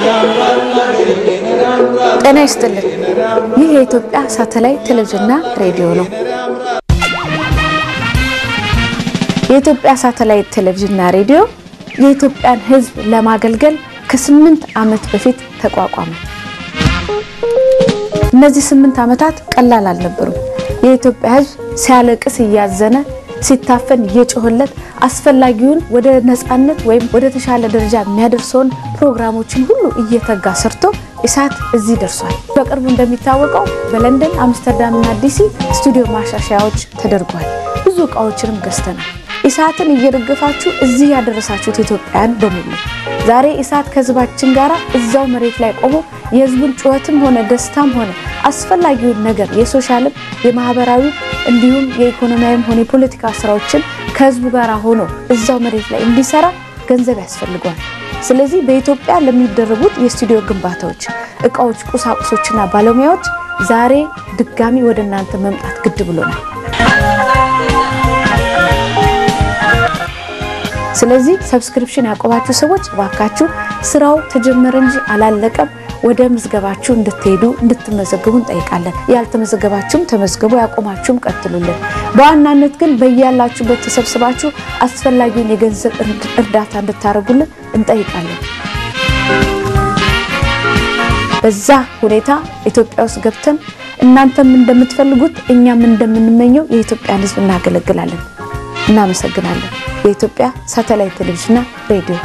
ጤና ይስጥልን። ይህ የኢትዮጵያ ሳተላይት ቴሌቪዥንና ሬዲዮ ነው። የኢትዮጵያ ሳተላይት ቴሌቪዥንና ሬዲዮ የኢትዮጵያን ሕዝብ ለማገልገል ከስምንት ዓመት በፊት ተቋቋመ። እነዚህ ስምንት ዓመታት ቀላል አልነበሩም። የኢትዮጵያ ሕዝብ ሲያለቅስ እያዘነ ሲታፈን እየጮህለት አስፈላጊውን ወደ ነፃነት ወይም ወደ ተሻለ ደረጃ የሚያደርሰውን ፕሮግራሞችን ሁሉ እየተጋ ሰርቶ ኢሳት እዚህ ደርሷል። በቅርቡ እንደሚታወቀው በለንደን አምስተርዳምና ዲሲ ስቱዲዮ ማሻሻያዎች ተደርጓል። ብዙ እቃዎችንም ገዝተናል። ኢሳትን እየደገፋችሁ እዚህ ያደረሳችሁት ኢትዮጵያውያን በሙሉ ዛሬ ኢሳት ከህዝባችን ጋር እዛው መሬት ላይ ቆሞ የህዝቡን ጩኸትም ሆነ ደስታም ሆነ አስፈላጊውን ነገር የሶሻልም የማህበራዊ እንዲሁም የኢኮኖሚያዊም ሆነ የፖለቲካ ስራዎችን ከህዝቡ ጋር ሆኖ እዛው መሬት ላይ እንዲሰራ ገንዘብ ያስፈልገዋል። ስለዚህ በኢትዮጵያ ለሚደረጉት የስቱዲዮ ግንባታዎች፣ እቃዎች፣ ቁሳቁሶችና ባለሙያዎች ዛሬ ድጋሚ ወደ እናንተ መምጣት ግድ ብሎናል። ስለዚህ ሰብስክሪፕሽን ያቆባችሁ ሰዎች እባካችሁ ስራው ተጀመረ እንጂ አላለቀም። ወደ ምዝገባችሁ እንድትሄዱ እንድትመዘግቡ እንጠይቃለን። ያልተመዘገባችሁም ተመዝግቡ፣ ያቆማችሁም ቀጥሉልን። በዋናነት ግን በያላችሁበት ተሰብስባችሁ አስፈላጊውን የገንዘብ እርዳታ እንድታደርጉልን እንጠይቃለን። በዛ ሁኔታ ኢትዮጵያ ውስጥ ገብተን እናንተም እንደምትፈልጉት እኛም እንደምንመኘው የኢትዮጵያን ሕዝብ እናገለግላለን። እናመሰግናለን። የኢትዮጵያ ሳተላይት ቴሌቪዥንና ሬዲዮ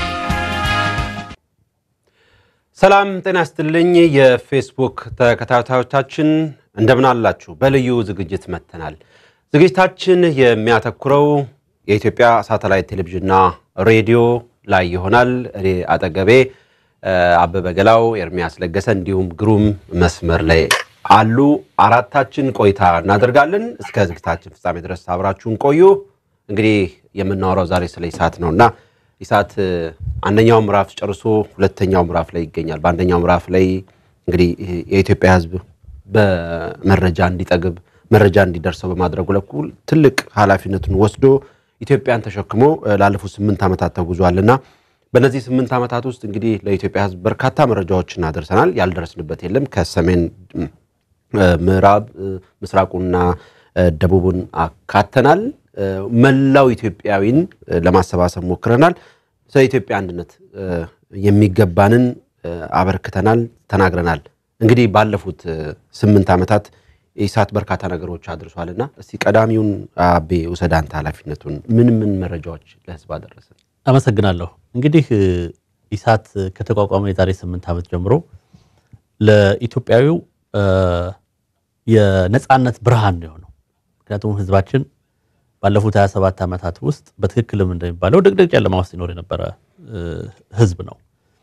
ሰላም ጤና ይስጥልኝ። የፌስቡክ ተከታታዮቻችን እንደምን አላችሁ? በልዩ ዝግጅት መጥተናል። ዝግጅታችን የሚያተኩረው የኢትዮጵያ ሳተላይት ቴሌቪዥንና ሬዲዮ ላይ ይሆናል። እኔ አጠገቤ አበበ ገላው፣ ኤርሚያስ ለገሰ እንዲሁም ግሩም መስመር ላይ አሉ። አራታችን ቆይታ እናደርጋለን። እስከ ዝግጅታችን ፍጻሜ ድረስ አብራችሁን ቆዩ። እንግዲህ የምናወራው ዛሬ ስለ ኢሳት ነው እና ኢሳት አንደኛው ምዕራፍ ጨርሶ ሁለተኛው ምዕራፍ ላይ ይገኛል። በአንደኛው ምዕራፍ ላይ እንግዲህ የኢትዮጵያ ሕዝብ በመረጃ እንዲጠግብ መረጃ እንዲደርሰው በማድረጉ በኩል ትልቅ ኃላፊነቱን ወስዶ ኢትዮጵያን ተሸክሞ ላለፉት ስምንት ዓመታት ተጉዟልና በእነዚህ ስምንት ዓመታት ውስጥ እንግዲህ ለኢትዮጵያ ሕዝብ በርካታ መረጃዎችን አደርሰናል። ያልደረስንበት የለም። ከሰሜን ምዕራብ፣ ምስራቁና ደቡቡን አካተናል። መላው ኢትዮጵያዊን ለማሰባሰብ ሞክረናል። ስለ ኢትዮጵያ አንድነት የሚገባንን አበርክተናል፣ ተናግረናል። እንግዲህ ባለፉት ስምንት ዓመታት ኢሳት በርካታ ነገሮች አድርሷልና እስቲ ቀዳሚውን አቤ ውሰድ አንተ ኃላፊነቱን ምን ምን መረጃዎች ለህዝብ አደረሰ? አመሰግናለሁ። እንግዲህ ኢሳት ከተቋቋመ የዛሬ ስምንት ዓመት ጀምሮ ለኢትዮጵያዊው የነፃነት ብርሃን ነው የሆነው። ምክንያቱም ህዝባችን ባለፉት 27 ዓመታት ውስጥ በትክክልም እንደሚባለው ድቅድቅ ጨለማ ውስጥ ይኖር የነበረ ህዝብ ነው።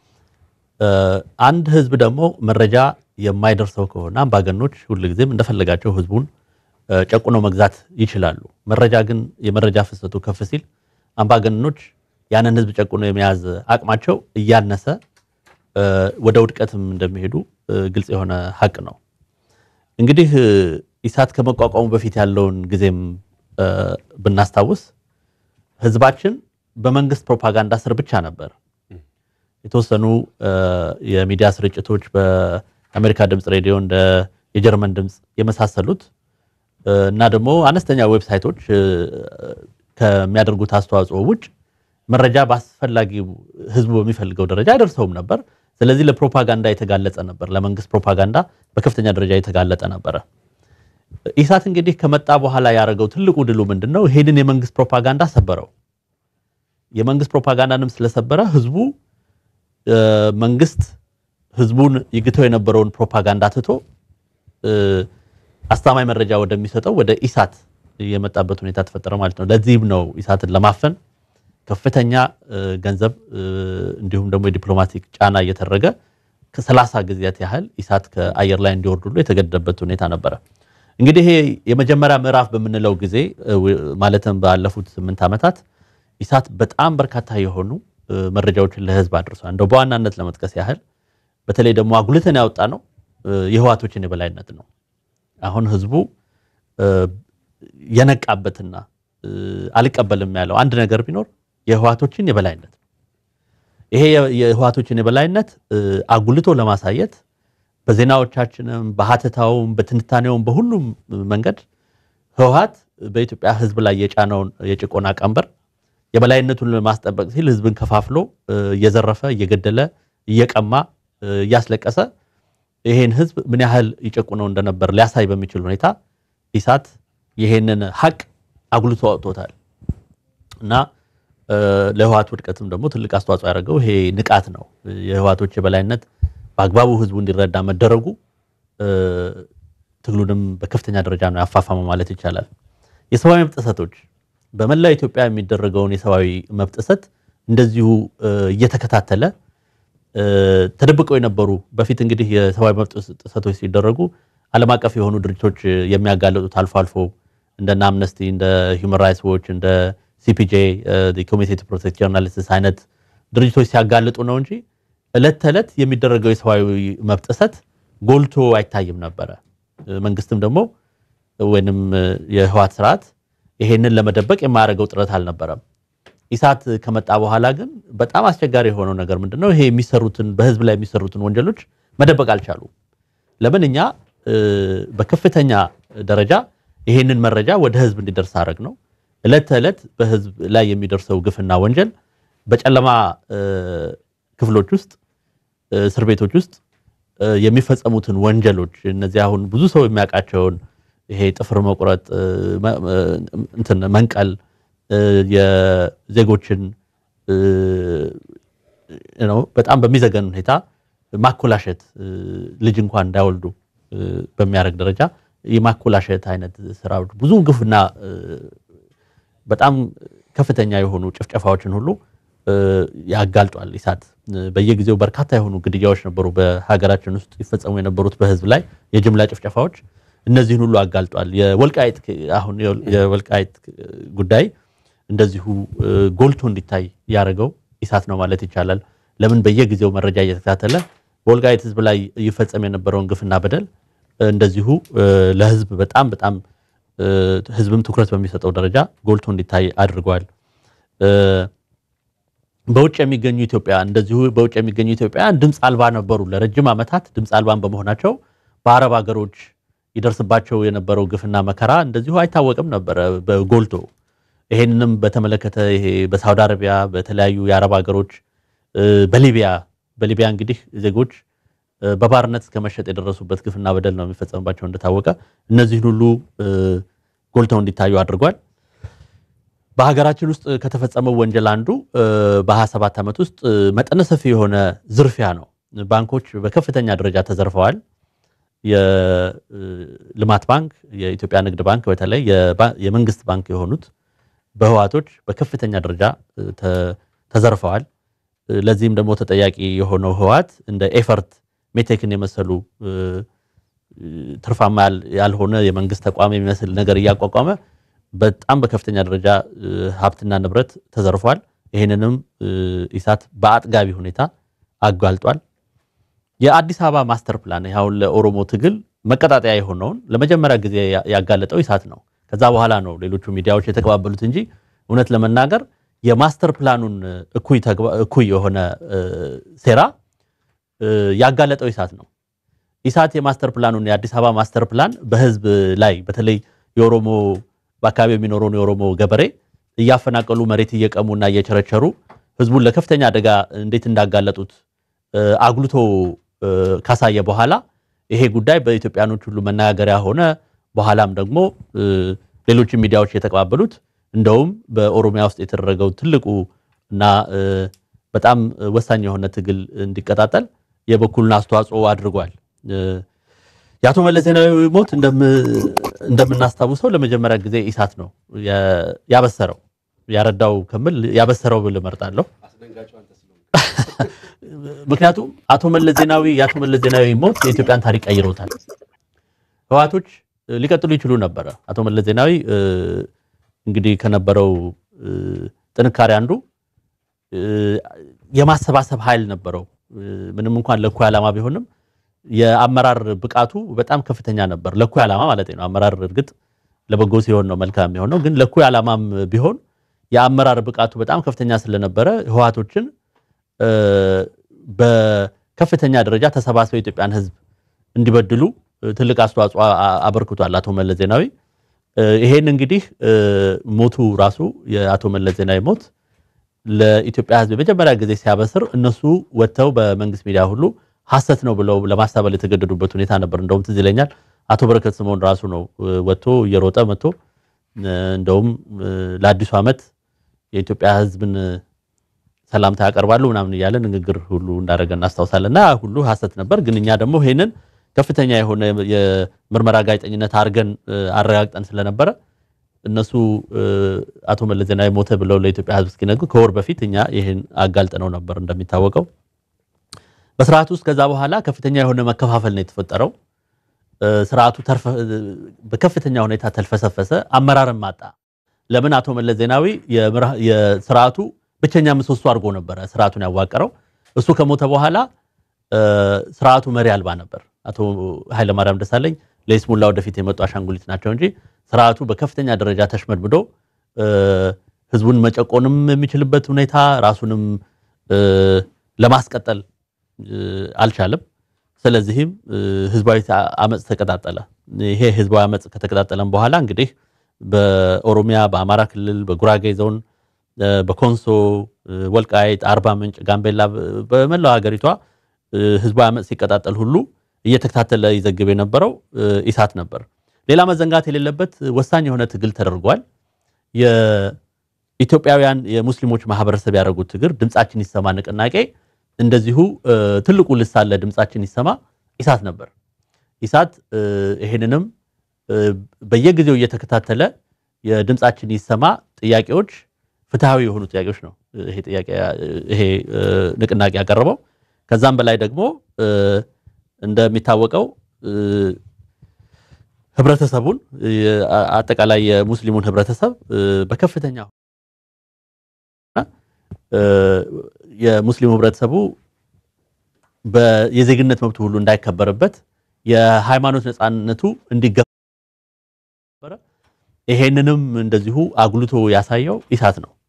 አንድ ህዝብ ደግሞ መረጃ የማይደርሰው ከሆነ አምባገኖች ሁልጊዜም እንደፈለጋቸው ህዝቡን ጨቁነው መግዛት ይችላሉ። መረጃ ግን የመረጃ ፍሰቱ ከፍ ሲል አምባገነኖች ያንን ህዝብ ጨቁኖ የመያዝ አቅማቸው እያነሰ ወደ ውድቀትም እንደሚሄዱ ግልጽ የሆነ ሀቅ ነው። እንግዲህ ኢሳት ከመቋቋሙ በፊት ያለውን ጊዜም ብናስታውስ ህዝባችን በመንግስት ፕሮፓጋንዳ ስር ብቻ ነበር። የተወሰኑ የሚዲያ ስርጭቶች በአሜሪካ ድምፅ ሬዲዮ እንደ የጀርመን ድምፅ የመሳሰሉት እና ደግሞ አነስተኛ ዌብሳይቶች ከሚያደርጉት አስተዋጽኦ ውጭ መረጃ በአስፈላጊ ህዝቡ በሚፈልገው ደረጃ አይደርሰውም ነበር። ስለዚህ ለፕሮፓጋንዳ የተጋለጸ ነበር። ለመንግስት ፕሮፓጋንዳ በከፍተኛ ደረጃ የተጋለጠ ነበረ። ኢሳት እንግዲህ ከመጣ በኋላ ያደረገው ትልቁ ድሉ ምንድን ነው? ይሄንን የመንግስት ፕሮፓጋንዳ ሰበረው። የመንግስት ፕሮፓጋንዳንም ስለሰበረ ህዝቡ መንግስት ህዝቡን ይግተው የነበረውን ፕሮፓጋንዳ ትቶ አስተማማኝ መረጃ ወደሚሰጠው ወደ ኢሳት የመጣበት ሁኔታ ተፈጠረ ማለት ነው። ለዚህም ነው ኢሳትን ለማፈን ከፍተኛ ገንዘብ እንዲሁም ደግሞ የዲፕሎማቲክ ጫና እየተደረገ ከሰላሳ ጊዜያት ያህል ኢሳት ከአየር ላይ እንዲወርድ ሁሉ የተገደደበት ሁኔታ ነበረ። እንግዲህ ይሄ የመጀመሪያ ምዕራፍ በምንለው ጊዜ ማለትም ባለፉት ስምንት ዓመታት ኢሳት በጣም በርካታ የሆኑ መረጃዎችን ለህዝብ አድርሷል። እንደው በዋናነት ለመጥቀስ ያህል በተለይ ደግሞ አጉልተን ያወጣ ነው የህዋቶችን የበላይነት ነው። አሁን ህዝቡ የነቃበትና አልቀበልም ያለው አንድ ነገር ቢኖር የህዋቶችን የበላይነት ነው። ይሄ የህወሓቶችን የበላይነት አጉልቶ ለማሳየት በዜናዎቻችንም በሀተታውም በትንታኔውም በሁሉም መንገድ ህወሓት በኢትዮጵያ ህዝብ ላይ የጫነውን የጭቆና ቀንበር የበላይነቱን ለማስጠበቅ ሲል ህዝብን ከፋፍሎ እየዘረፈ እየገደለ እየቀማ እያስለቀሰ ይሄን ህዝብ ምን ያህል ይጨቁነው እንደነበር ሊያሳይ በሚችል ሁኔታ ኢሳት ይሄንን ሀቅ አጉልቶ አውጥቶታል እና ለህወሓት ውድቀትም ደግሞ ትልቅ አስተዋጽኦ ያደረገው ይሄ ንቃት ነው። የህወሓቶች የበላይነት በአግባቡ ህዝቡ እንዲረዳ መደረጉ ትግሉንም በከፍተኛ ደረጃ ነው ያፋፋመው ማለት ይቻላል። የሰብአዊ መብት ጥሰቶች በመላው ኢትዮጵያ የሚደረገውን የሰብአዊ መብት ጥሰት እንደዚሁ እየተከታተለ ተደብቀው የነበሩ በፊት እንግዲህ የሰብአዊ መብት ጥሰቶች ሲደረጉ ዓለም አቀፍ የሆኑ ድርጅቶች የሚያጋለጡት አልፎ አልፎ እንደነ አምነስቲ እንደ ሂውማን ራይትስ ዎች እንደ ሲፒጄ ኮሚቴ ቱ ፕሮቴክት ጆርናሊስትስ አይነት ድርጅቶች ሲያጋልጡ ነው እንጂ እለት ተዕለት የሚደረገው የሰብአዊ መብት ጥሰት ጎልቶ አይታይም ነበረ። መንግስትም ደግሞ ወይንም የህወሓት ስርዓት ይሄንን ለመደበቅ የማያደርገው ጥረት አልነበረም። ኢሳት ከመጣ በኋላ ግን በጣም አስቸጋሪ የሆነው ነገር ምንድነው? ይሄ የሚሰሩትን በህዝብ ላይ የሚሰሩትን ወንጀሎች መደበቅ አልቻሉ። ለምን እኛ በከፍተኛ ደረጃ ይሄንን መረጃ ወደ ህዝብ እንዲደርስ አድረግ ነው። እለት ተዕለት በህዝብ ላይ የሚደርሰው ግፍና ወንጀል በጨለማ ክፍሎች ውስጥ እስር ቤቶች ውስጥ የሚፈጸሙትን ወንጀሎች እነዚህ አሁን ብዙ ሰው የሚያውቃቸውን ይሄ ጥፍር መቁረጥ፣ እንትን መንቀል፣ የዜጎችን በጣም በሚዘገን ሁኔታ ማኮላሸት፣ ልጅ እንኳን እንዳይወልዱ በሚያደርግ ደረጃ የማኮላሸት አይነት ስራዎች ብዙ ግፍና በጣም ከፍተኛ የሆኑ ጭፍጨፋዎችን ሁሉ ያጋልጧል። ኢሳት በየጊዜው በርካታ የሆኑ ግድያዎች ነበሩ በሀገራችን ውስጥ ይፈጸሙ የነበሩት በህዝብ ላይ የጅምላ ጭፍጨፋዎች፣ እነዚህን ሁሉ አጋልጧል። የወልቃይት አሁን የወልቃይት ጉዳይ እንደዚሁ ጎልቶ እንዲታይ ያደረገው ኢሳት ነው ማለት ይቻላል። ለምን በየጊዜው መረጃ እየተከታተለ በወልቃይት ህዝብ ላይ ይፈጸም የነበረውን ግፍና በደል እንደዚሁ ለህዝብ በጣም በጣም ህዝብም ትኩረት በሚሰጠው ደረጃ ጎልቶ እንዲታይ አድርጓል። በውጭ የሚገኙ ኢትዮጵያ እንደዚሁ በውጭ የሚገኙ ኢትዮጵያውያን ድምፅ አልባ ነበሩ። ለረጅም ዓመታት ድምፅ አልባን በመሆናቸው በአረብ ሀገሮች ይደርስባቸው የነበረው ግፍና መከራ እንደዚሁ አይታወቅም ነበረ በጎልቶ። ይሄንንም በተመለከተ ይሄ በሳውዲ አረቢያ በተለያዩ የአረብ ሀገሮች በሊቢያ በሊቢያ እንግዲህ ዜጎች በባርነት እስከ መሸጥ የደረሱበት ግፍና በደል ነው የሚፈጸምባቸው እንደታወቀ እነዚህን ሁሉ ጎልተው እንዲታዩ አድርጓል። በሀገራችን ውስጥ ከተፈጸመው ወንጀል አንዱ በ27 ዓመት ውስጥ መጠነ ሰፊ የሆነ ዝርፊያ ነው። ባንኮች በከፍተኛ ደረጃ ተዘርፈዋል። የልማት ባንክ፣ የኢትዮጵያ ንግድ ባንክ በተለይ የመንግስት ባንክ የሆኑት በህወሓቶች በከፍተኛ ደረጃ ተዘርፈዋል። ለዚህም ደግሞ ተጠያቂ የሆነው ህወሓት እንደ ኤፈርት ሜቴክን የመሰሉ ትርፋማ ያልሆነ የመንግስት ተቋም የሚመስል ነገር እያቋቋመ በጣም በከፍተኛ ደረጃ ሀብትና ንብረት ተዘርፏል። ይህንንም ኢሳት በአጥጋቢ ሁኔታ አጋልጧል። የአዲስ አበባ ማስተር ፕላን አሁን ለኦሮሞ ትግል መቀጣጠያ የሆነውን ለመጀመሪያ ጊዜ ያጋለጠው ኢሳት ነው። ከዛ በኋላ ነው ሌሎቹ ሚዲያዎች የተቀባበሉት እንጂ እውነት ለመናገር የማስተር ፕላኑን እኩይ የሆነ ሴራ ያጋለጠው ኢሳት ነው። ኢሳት የማስተር ፕላኑን የአዲስ አበባ ማስተር ፕላን በህዝብ ላይ በተለይ የኦሮሞ በአካባቢ የሚኖረውን የኦሮሞ ገበሬ እያፈናቀሉ መሬት እየቀሙና እየቸረቸሩ ህዝቡን ለከፍተኛ አደጋ እንዴት እንዳጋለጡት አጉልቶ ካሳየ በኋላ ይሄ ጉዳይ በኢትዮጵያኖች ሁሉ መነጋገሪያ ሆነ። በኋላም ደግሞ ሌሎችም ሚዲያዎች የተቀባበሉት እንደውም በኦሮሚያ ውስጥ የተደረገው ትልቁ እና በጣም ወሳኝ የሆነ ትግል እንዲቀጣጠል የበኩሉን አስተዋጽኦ አድርጓል። የአቶ መለስ ዜናዊ ሞት እንደምናስታውሰው ለመጀመሪያ ጊዜ ኢሳት ነው ያበሰረው። ያረዳው ከምል ያበሰረው ብል እመርጣለሁ። ምክንያቱም አቶ መለስ ዜናዊ የአቶ መለስ ዜናዊ ሞት የኢትዮጵያን ታሪክ ቀይሮታል። ህወሓቶች ሊቀጥሉ ይችሉ ነበረ። አቶ መለስ ዜናዊ እንግዲህ ከነበረው ጥንካሬ አንዱ የማሰባሰብ ኃይል ነበረው። ምንም እንኳን ለእኩይ ዓላማ ቢሆንም የአመራር ብቃቱ በጣም ከፍተኛ ነበር። ለእኩይ ዓላማ ማለት ነው። አመራር እርግጥ ለበጎ ሲሆን ነው መልካም የሚሆነው። ግን ለእኩይ ዓላማም ቢሆን የአመራር ብቃቱ በጣም ከፍተኛ ስለነበረ ህወሓቶችን በከፍተኛ ደረጃ ተሰባስበው የኢትዮጵያን ሕዝብ እንዲበድሉ ትልቅ አስተዋጽኦ አበርክቷል አቶ መለስ ዜናዊ። ይሄን እንግዲህ ሞቱ ራሱ የአቶ መለስ ዜናዊ ሞት ለኢትዮጵያ ሕዝብ የመጀመሪያ ጊዜ ሲያበስር እነሱ ወጥተው በመንግስት ሚዲያ ሁሉ ሐሰት ነው ብለው ለማስተባበል የተገደዱበት ሁኔታ ነበር። እንደውም ትዝ ይለኛል አቶ በረከት ስምኦን ራሱ ነው ወጥቶ እየሮጠ መጥቶ እንደውም ለአዲሱ ዓመት የኢትዮጵያ ሕዝብን ሰላምታ ያቀርባሉ ምናምን እያለ ንግግር ሁሉ እንዳደረገ እናስታውሳለን። እና ሁሉ ሐሰት ነበር። ግን እኛ ደግሞ ይሄንን ከፍተኛ የሆነ የምርመራ ጋዜጠኝነት አድርገን አረጋግጠን ስለነበረ እነሱ አቶ መለስ ዜናዊ ሞተ ብለው ለኢትዮጵያ ሕዝብ እስኪነግሩ ከወር በፊት እኛ ይህን አጋልጥነው ነበር። እንደሚታወቀው በስርዓቱ ውስጥ ከዛ በኋላ ከፍተኛ የሆነ መከፋፈል ነው የተፈጠረው። ስርዓቱ በከፍተኛ ሁኔታ ተልፈሰፈሰ፣ አመራርም አጣ። ለምን አቶ መለስ ዜናዊ የስርዓቱ ብቸኛ ምሰሶ አድርጎ ነበረ ስርዓቱን ያዋቀረው። እሱ ከሞተ በኋላ ስርዓቱ መሪ አልባ ነበር። አቶ ኃይለማርያም ደሳለኝ ለይስሙላ ወደፊት የመጡ አሻንጉሊት ናቸው እንጂ ስርዓቱ በከፍተኛ ደረጃ ተሽመድምዶ ህዝቡን መጨቆንም የሚችልበት ሁኔታ ራሱንም ለማስቀጠል አልቻለም። ስለዚህም ህዝባዊ አመፅ ተቀጣጠለ። ይሄ ህዝባዊ አመፅ ከተቀጣጠለም በኋላ እንግዲህ በኦሮሚያ፣ በአማራ ክልል፣ በጉራጌ ዞን፣ በኮንሶ፣ ወልቃይት፣ አርባ ምንጭ፣ ጋምቤላ በመላው ሀገሪቷ ህዝባዊ አመፅ ሲቀጣጠል ሁሉ እየተከታተለ ይዘግብ የነበረው ኢሳት ነበር። ሌላ መዘንጋት የሌለበት ወሳኝ የሆነ ትግል ተደርጓል። የኢትዮጵያውያን የሙስሊሞች ማህበረሰብ ያደረጉት ትግል ድምፃችን ይሰማ ንቅናቄ እንደዚሁ ትልቁ ልሳን ለድምፃችን ይሰማ ኢሳት ነበር። ኢሳት ይሄንንም በየጊዜው እየተከታተለ የድምፃችን ይሰማ ጥያቄዎች ፍትሐዊ የሆኑ ጥያቄዎች ነው ይሄ ንቅናቄ ያቀረበው። ከዛም በላይ ደግሞ እንደሚታወቀው ህብረተሰቡን አጠቃላይ የሙስሊሙን ህብረተሰብ በከፍተኛ የሙስሊሙ ህብረተሰቡ የዜግነት መብቱ ሁሉ እንዳይከበርበት የሃይማኖት ነፃነቱ እንዲገበረ ይሄንንም እንደዚሁ አጉልቶ ያሳየው ኢሳት ነው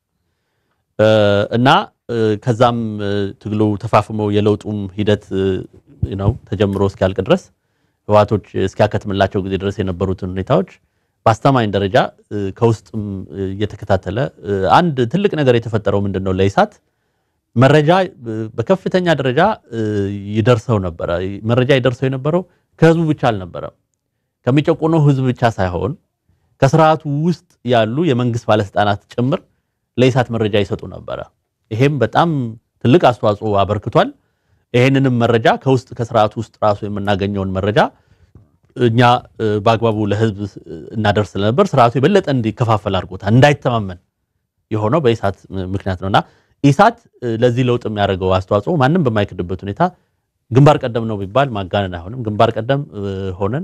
እና ከዛም ትግሉ ተፋፍሞ የለውጡም ሂደት ነው ተጀምሮ እስኪያልቅ ድረስ ህዋቶች እስኪያከትምላቸው ጊዜ ድረስ የነበሩትን ሁኔታዎች በአስተማኝ ደረጃ ከውስጥም እየተከታተለ አንድ ትልቅ ነገር የተፈጠረው ምንድን ነው? ለኢሳት መረጃ በከፍተኛ ደረጃ ይደርሰው ነበረ። መረጃ ይደርሰው የነበረው ከህዝቡ ብቻ አልነበረም። ከሚጨቆነው ህዝብ ብቻ ሳይሆን ከስርዓቱ ውስጥ ያሉ የመንግስት ባለስልጣናት ጭምር ለኢሳት መረጃ ይሰጡ ነበረ። ይሄም በጣም ትልቅ አስተዋጽኦ አበርክቷል። ይሄንንም መረጃ ከውስጥ ከስርዓቱ ውስጥ ራሱ የምናገኘውን መረጃ እኛ በአግባቡ ለህዝብ እናደርስ ስለነበር ስርዓቱ የበለጠ እንዲከፋፈል አድርጎታል። እንዳይተማመን የሆነው በኢሳት ምክንያት ነውና ኢሳት ለዚህ ለውጥ የሚያደርገው አስተዋጽኦ ማንም በማይክድበት ሁኔታ ግንባር ቀደም ነው ቢባል ማጋነን አይሆንም። ግንባር ቀደም ሆነን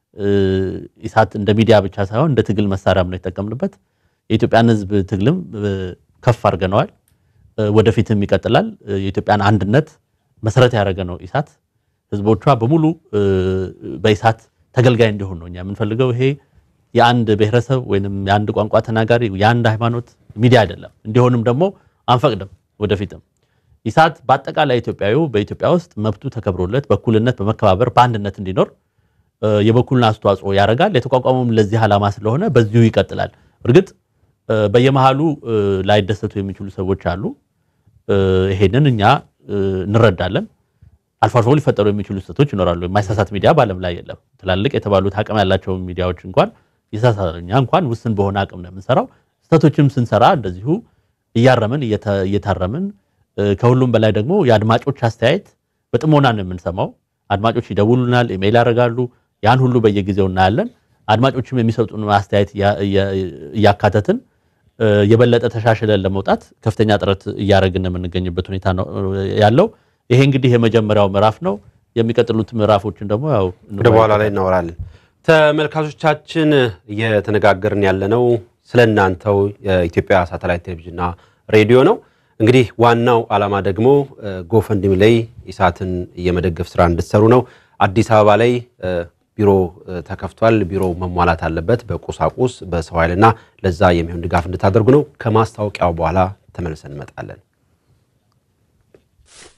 ኢሳት እንደ ሚዲያ ብቻ ሳይሆን እንደ ትግል መሳሪያም ነው የተጠቀምንበት። የኢትዮጵያን ህዝብ ትግልም ከፍ አድርገነዋል። ወደፊትም ይቀጥላል። የኢትዮጵያን አንድነት መሰረት ያደረገ ነው ኢሳት። ህዝቦቿ በሙሉ በኢሳት ተገልጋይ እንዲሆን ነው እኛ የምንፈልገው። ይሄ የአንድ ብሔረሰብ ወይንም የአንድ ቋንቋ ተናጋሪ የአንድ ሃይማኖት ሚዲያ አይደለም። እንዲሆንም ደግሞ አንፈቅድም ወደፊትም። ኢሳት በአጠቃላይ ኢትዮጵያዊ በኢትዮጵያ ውስጥ መብቱ ተከብሮለት በእኩልነት በመከባበር በአንድነት እንዲኖር የበኩልን አስተዋጽኦ ያደርጋል። የተቋቋመውም ለዚህ ዓላማ ስለሆነ በዚሁ ይቀጥላል። እርግጥ በየመሃሉ ላይደሰቱ የሚችሉ ሰዎች አሉ። ይሄንን እኛ እንረዳለን። አልፎ አልፎ ሊፈጠሩ የሚችሉ ስህተቶች ይኖራሉ። የማይሳሳት ሚዲያ በዓለም ላይ የለም። ትላልቅ የተባሉት አቅም ያላቸው ሚዲያዎች እንኳን ይሳሳታሉ። እኛ እንኳን ውስን በሆነ አቅም ነው የምንሰራው። ስህተቶችም ስንሰራ እንደዚሁ እያረምን እየታረምን፣ ከሁሉም በላይ ደግሞ የአድማጮች አስተያየት በጥሞና ነው የምንሰማው። አድማጮች ይደውሉናል፣ ኢሜይል ያደርጋሉ። ያን ሁሉ በየጊዜው እናያለን። አድማጮችም የሚሰጡን አስተያየት እያካተትን የበለጠ ተሻሽለን ለመውጣት ከፍተኛ ጥረት እያደረግን የምንገኝበት ሁኔታ ነው ያለው። ይሄ እንግዲህ የመጀመሪያው ምዕራፍ ነው። የሚቀጥሉት ምዕራፎችን ደግሞ ያው ወደ በኋላ ላይ እናወራለን። ተመልካቾቻችን እየተነጋገርን ያለነው ስለ እናንተው የኢትዮጵያ ሳተላይት ቴሌቪዥንና ሬዲዮ ነው። እንግዲህ ዋናው ዓላማ ደግሞ ጎፈንድሚ ላይ ኢሳትን የመደገፍ ስራ እንድትሰሩ ነው። አዲስ አበባ ላይ ቢሮ ተከፍቷል። ቢሮው መሟላት አለበት በቁሳቁስ በሰው ኃይልና ለዛ የሚሆን ድጋፍ እንድታደርጉ ነው። ከማስታወቂያው በኋላ ተመልሰን እንመጣለን።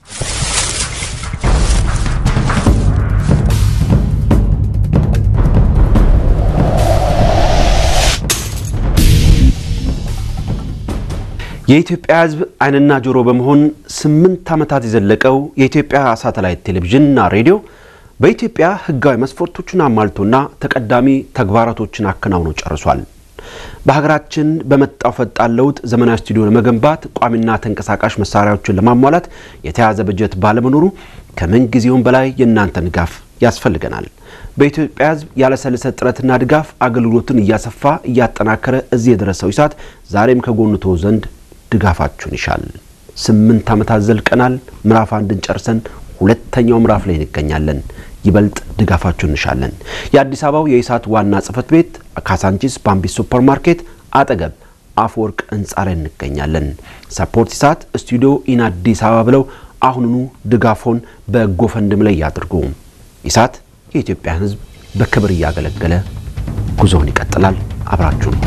የኢትዮጵያ ሕዝብ ዓይንና ጆሮ በመሆን ስምንት ዓመታት የዘለቀው የኢትዮጵያ ሳተላይት ቴሌቪዥንና ሬዲዮ በኢትዮጵያ ሕጋዊ መስፈርቶችን አሟልቶና ተቀዳሚ ተግባራቶችን አከናውኖ ጨርሷል። በሀገራችን በመጣው ፈጣን ለውጥ ዘመናዊ ስቱዲዮ ለመገንባት ቋሚና ተንቀሳቃሽ መሳሪያዎችን ለማሟላት የተያዘ በጀት ባለመኖሩ ከምን ጊዜውም በላይ የእናንተን ድጋፍ ያስፈልገናል። በኢትዮጵያ ሕዝብ ያለሰለሰ ጥረትና ድጋፍ አገልግሎትን እያሰፋ እያጠናከረ እዚህ የደረሰው ኢሳት ዛሬም ከጎኑ ተወ ዘንድ ድጋፋችሁን ይሻል። ስምንት ዓመታት ዘልቀናል። ምዕራፍ አንድን ጨርሰን ሁለተኛው ምዕራፍ ላይ እንገኛለን። ይበልጥ ድጋፋችሁን እንሻለን። የአዲስ አበባው የኢሳት ዋና ጽሕፈት ቤት ካሳንቺስ ባምቢስ ሱፐር ማርኬት አጠገብ አፈወርቅ ህንፃ ላይ እንገኛለን። ሰፖርት ኢሳት ስቱዲዮ ኢን አዲስ አበባ ብለው አሁኑኑ ድጋፎን በጎፈንድም ላይ ያድርጉ። ኢሳት የኢትዮጵያን ሕዝብ በክብር እያገለገለ ጉዞውን ይቀጥላል። አብራችሁን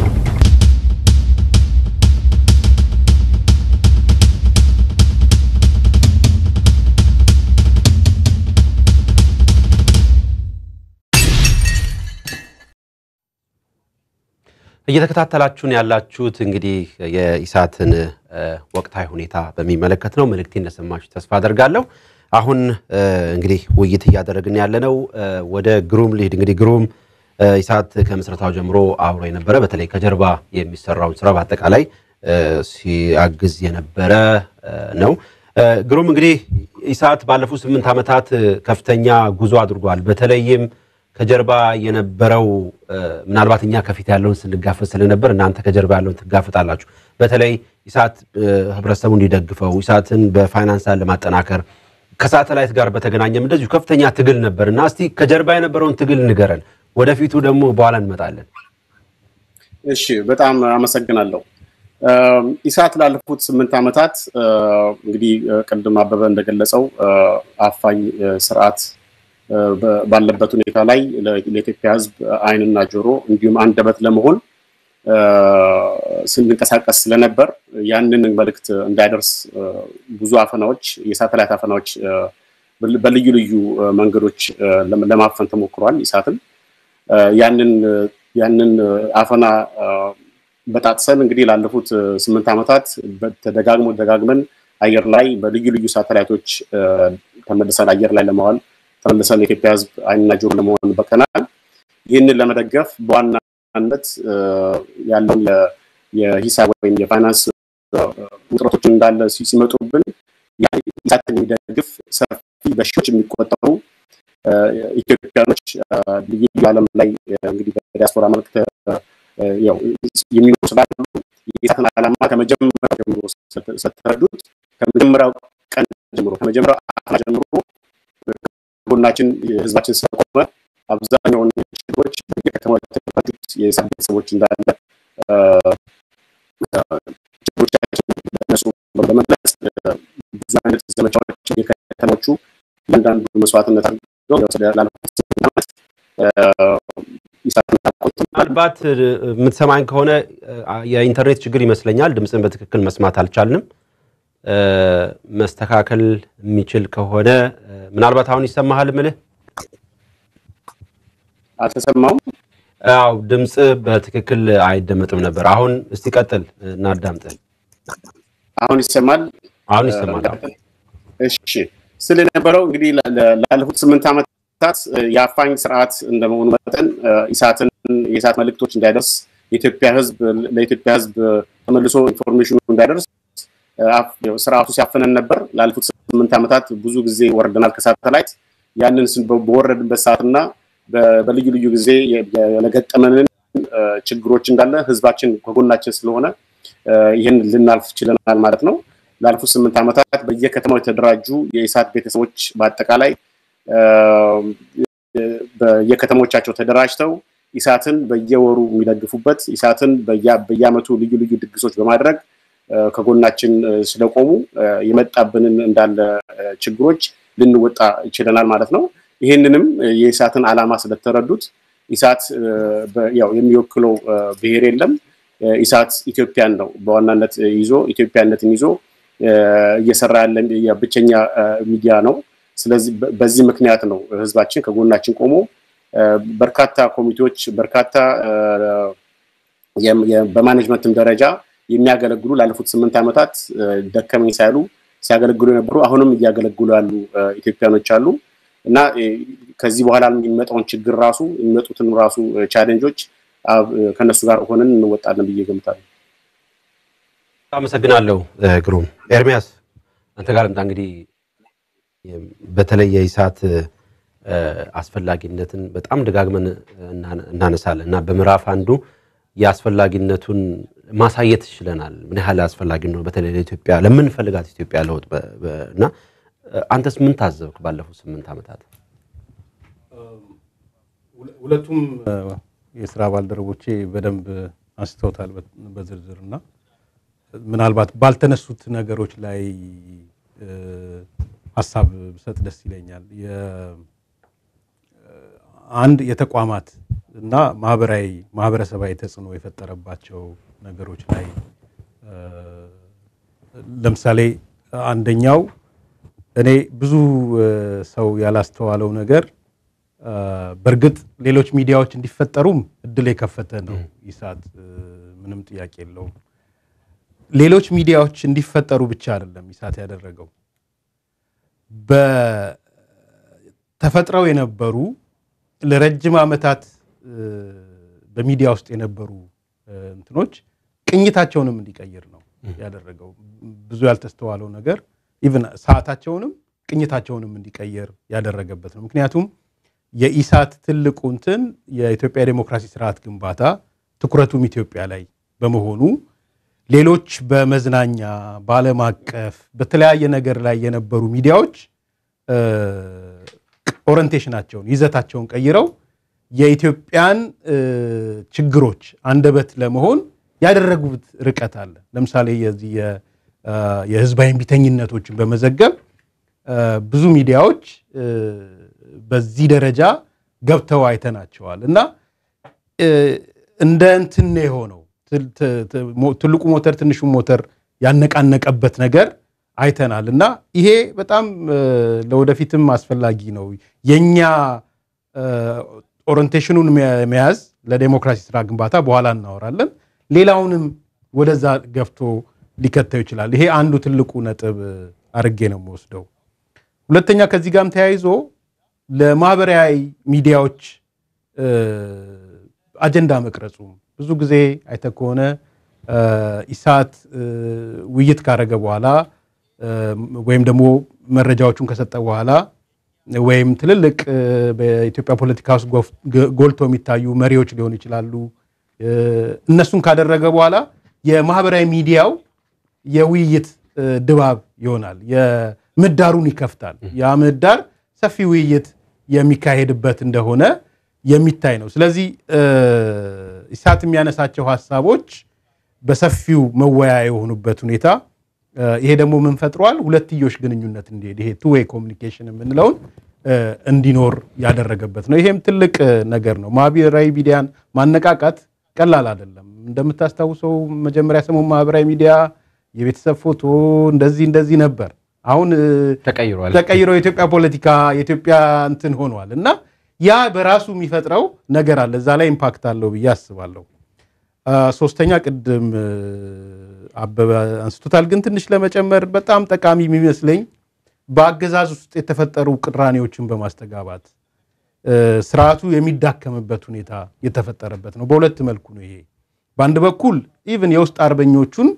እየተከታተላችሁን ያላችሁት እንግዲህ የኢሳትን ወቅታዊ ሁኔታ በሚመለከት ነው። መልእክቴ እንደሰማችሁ ተስፋ አደርጋለሁ። አሁን እንግዲህ ውይይት እያደረግን ያለነው ወደ ግሩም ልሂድ። እንግዲህ ግሩም ኢሳት ከምስረታው ጀምሮ አብሮ የነበረ በተለይ ከጀርባ የሚሰራውን ስራ በአጠቃላይ ሲያግዝ የነበረ ነው። ግሩም እንግዲህ ኢሳት ባለፉት ስምንት ዓመታት ከፍተኛ ጉዞ አድርጓል። በተለይም ከጀርባ የነበረው ምናልባት እኛ ከፊት ያለውን ስንጋፈጥ ስለነበር እናንተ ከጀርባ ያለውን ትጋፍጣላችሁ። በተለይ ኢሳት ህብረተሰቡ እንዲደግፈው ኢሳትን በፋይናንስ ለማጠናከር ከሳተላይት ጋር በተገናኘም እንደዚሁ ከፍተኛ ትግል ነበር እና እስቲ ከጀርባ የነበረውን ትግል ንገረን። ወደፊቱ ደግሞ በኋላ እንመጣለን። እሺ፣ በጣም አመሰግናለሁ። ኢሳት ላለፉት ስምንት ዓመታት እንግዲህ ቅድም አበበ እንደገለጸው አፋኝ ስርዓት ባለበት ሁኔታ ላይ ለኢትዮጵያ ሕዝብ ዓይንና ጆሮ እንዲሁም አንደበት ለመሆን ስንንቀሳቀስ ስለነበር ያንን መልእክት እንዳይደርስ ብዙ አፈናዎች፣ የሳተላይት አፈናዎች በልዩ ልዩ መንገዶች ለማፈን ተሞክሯል። ኢሳትን ያንን ያንን አፈና በጣጥሰን እንግዲህ ላለፉት ስምንት ዓመታት ተደጋግሞ ደጋግመን አየር ላይ በልዩ ልዩ ሳተላይቶች ተመልሰን አየር ላይ ለማዋል ተመልሰን የኢትዮጵያ ሕዝብ ዓይንና ጆሮ ለመሆን በቀናል። ይህንን ለመደገፍ በዋናነት ያለውን የሂሳብ ወይም የፋይናንስ ውጥረቶች እንዳለ ሲመጡብን ኢሳትን የሚደግፍ ሰፊ በሺዎች የሚቆጠሩ ኢትዮጵያኖች ልዩ ልዩ ዓለም ላይ እንግዲህ በዲያስፖራ መልክ የሚኖሩ ስላሉ የኢሳትን ዓላማ ከመጀመሪያው ጀምሮ ስተረዱት ከመጀመሪያው ቀን ጀምሮ ከመጀመሪያው አፈና ጀምሮ ጎናችን ህዝባችን ስለቆመ አብዛኛውን ችግሮች በየከተማው የተደራጁት የኢሳት ቤተሰቦች እንዳለ ችግሮቻችን ለነሱ በመግለጽ ብዙ አይነት ዘመቻዎች የከተሞቹ እያንዳንዱ መስዋዕትነት አድርገው ላለፉት ዓመት ምናልባት የምትሰማኝ ከሆነ የኢንተርኔት ችግር ይመስለኛል። ድምፅን በትክክል መስማት አልቻልንም። መስተካከል የሚችል ከሆነ ምናልባት አሁን ይሰማሃል? ምልህ አልተሰማውም። አው ድምፅ በትክክል አይደመጥም ነበር። አሁን እስቲ ቀጥል እናዳምጥ። አሁን ይሰማል። አሁን ይሰማል። እሺ ስል የነበረው እንግዲህ ላለፉት ስምንት ዓመታት የአፋኝ ስርዓት እንደመሆኑ መጠን ኢሳትን የኢሳት መልእክቶች እንዳይደርስ የኢትዮጵያ ሕዝብ ለኢትዮጵያ ሕዝብ ተመልሶ ኢንፎርሜሽኑ እንዳይደርስ ስርዓቱ ሲያፈነን ነበር። ላለፉት ስምንት ዓመታት ብዙ ጊዜ ወርደናል ከሳተላይት። ያንን በወረድንበት ሰዓትና በልዩ ልዩ ጊዜ የገጠመንን ችግሮች እንዳለ ህዝባችን ከጎናችን ስለሆነ ይህን ልናልፍ ችለናል ማለት ነው። ላለፉት ስምንት ዓመታት በየከተማው የተደራጁ የኢሳት ቤተሰቦች በአጠቃላይ በየከተሞቻቸው ተደራጅተው ኢሳትን በየወሩ የሚደግፉበት ኢሳትን በየዓመቱ ልዩ ልዩ ድግሶች በማድረግ ከጎናችን ስለቆሙ የመጣብንን እንዳለ ችግሮች ልንወጣ ይችለናል ማለት ነው። ይህንንም የኢሳትን ዓላማ ስለተረዱት ኢሳት ያው የሚወክለው ብሔር የለም። ኢሳት ኢትዮጵያን ነው በዋናነት ይዞ ኢትዮጵያነትን ይዞ እየሰራ ያለ ብቸኛ ሚዲያ ነው። ስለዚህ በዚህ ምክንያት ነው ህዝባችን ከጎናችን ቆሞ በርካታ ኮሚቴዎች በርካታ በማኔጅመንትም ደረጃ የሚያገለግሉ ላለፉት ስምንት ዓመታት ደከመኝ ሳይሉ ሲያገለግሉ የነበሩ አሁንም እያገለግሉ ያሉ ኢትዮጵያኖች አሉ እና ከዚህ በኋላ የሚመጣውን ችግር ራሱ የሚመጡትን ራሱ ቻሌንጆች ከነሱ ጋር ሆነን እንወጣለን ብዬ ገምታለሁ። አመሰግናለሁ ግሩም። ኤርሚያስ አንተ ጋር ልምጣ። እንግዲህ በተለይ የኢሳት አስፈላጊነትን በጣም ደጋግመን እናነሳለን እና በምዕራፍ አንዱ የአስፈላጊነቱን ማሳየት ችለናል። ምን ያህል አስፈላጊ ነው በተለይ ለኢትዮጵያ ለምንፈልጋት ኢትዮጵያ ለውጥ እና አንተስ ምን ታዘብክ ባለፉት ስምንት ዓመታት? ሁለቱም የስራ ባልደረቦቼ በደንብ አንስተውታል በዝርዝር እና ምናልባት ባልተነሱት ነገሮች ላይ ሀሳብ ብሰጥ ደስ ይለኛል። አንድ የተቋማት እና ማህበራዊ ማህበረሰባዊ ተጽዕኖ የፈጠረባቸው ነገሮች ላይ ለምሳሌ አንደኛው እኔ ብዙ ሰው ያላስተዋለው ነገር በእርግጥ ሌሎች ሚዲያዎች እንዲፈጠሩም እድል የከፈተ ነው ኢሳት፣ ምንም ጥያቄ የለውም። ሌሎች ሚዲያዎች እንዲፈጠሩ ብቻ አይደለም ኢሳት ያደረገው በተፈጥረው የነበሩ ለረጅም ዓመታት በሚዲያ ውስጥ የነበሩ እንትኖች ቅኝታቸውንም እንዲቀይር ነው ያደረገው። ብዙ ያልተስተዋለው ነገር ኢቭን ሰዓታቸውንም ቅኝታቸውንም እንዲቀይር ያደረገበት ነው። ምክንያቱም የኢሳት ትልቁ እንትን የኢትዮጵያ ዴሞክራሲ ስርዓት ግንባታ ትኩረቱም ኢትዮጵያ ላይ በመሆኑ ሌሎች በመዝናኛ በዓለም አቀፍ በተለያየ ነገር ላይ የነበሩ ሚዲያዎች ኦሪንቴሽናቸውን ይዘታቸውን ቀይረው የኢትዮጵያን ችግሮች አንደበት ለመሆን ያደረጉት ርቀት አለ። ለምሳሌ የዚህ የህዝባዊ እምቢተኝነቶችን በመዘገብ ብዙ ሚዲያዎች በዚህ ደረጃ ገብተው አይተናቸዋል እና እንደ እንትን የሆነው ትልቁ ሞተር ትንሹ ሞተር ያነቃነቀበት ነገር አይተናል እና ይሄ በጣም ለወደፊትም አስፈላጊ ነው። የኛ ኦሪንቴሽኑን መያዝ ለዴሞክራሲ ስራ ግንባታ በኋላ እናወራለን። ሌላውንም ወደዛ ገፍቶ ሊከተው ይችላል። ይሄ አንዱ ትልቁ ነጥብ አድርጌ ነው የምወስደው። ሁለተኛ ከዚህ ጋርም ተያይዞ ለማህበራዊ ሚዲያዎች አጀንዳ መቅረጹ ብዙ ጊዜ አይተ ከሆነ ኢሳት ውይይት ካረገ በኋላ ወይም ደግሞ መረጃዎቹን ከሰጠ በኋላ ወይም ትልልቅ በኢትዮጵያ ፖለቲካ ውስጥ ጎልቶ የሚታዩ መሪዎች ሊሆኑ ይችላሉ። እነሱን ካደረገ በኋላ የማህበራዊ ሚዲያው የውይይት ድባብ ይሆናል። የምህዳሩን ይከፍታል። ያ ምህዳር ሰፊ ውይይት የሚካሄድበት እንደሆነ የሚታይ ነው። ስለዚህ ኢሳት የሚያነሳቸው ሀሳቦች በሰፊው መወያ የሆኑበት ሁኔታ ይሄ ደግሞ ምን ፈጥሯል? ሁለትዮሽ ግንኙነት እንዲሄድ ይሄ ቱ ዌይ ኮሚኒኬሽን የምንለውን እንዲኖር ያደረገበት ነው። ይሄም ትልቅ ነገር ነው። ማህበራዊ ሚዲያን ማነቃቃት ቀላል አይደለም። እንደምታስታውሰው መጀመሪያ ሰሞን ማህበራዊ ሚዲያ የቤተሰብ ፎቶ እንደዚህ እንደዚህ ነበር። አሁን ተቀይሯል። ተቀይሮ የኢትዮጵያ ፖለቲካ የኢትዮጵያ እንትን ሆኗል እና ያ በራሱ የሚፈጥረው ነገር አለ። እዛ ላይ ኢምፓክት አለው ብዬ አስባለሁ። ሶስተኛ ቅድም አበበ አንስቶታል፣ ግን ትንሽ ለመጨመር በጣም ጠቃሚ የሚመስለኝ በአገዛዝ ውስጥ የተፈጠሩ ቅራኔዎችን በማስተጋባት ስርዓቱ የሚዳከምበት ሁኔታ የተፈጠረበት ነው። በሁለት መልኩ ነው ይሄ። በአንድ በኩል ኢቭን የውስጥ አርበኞቹን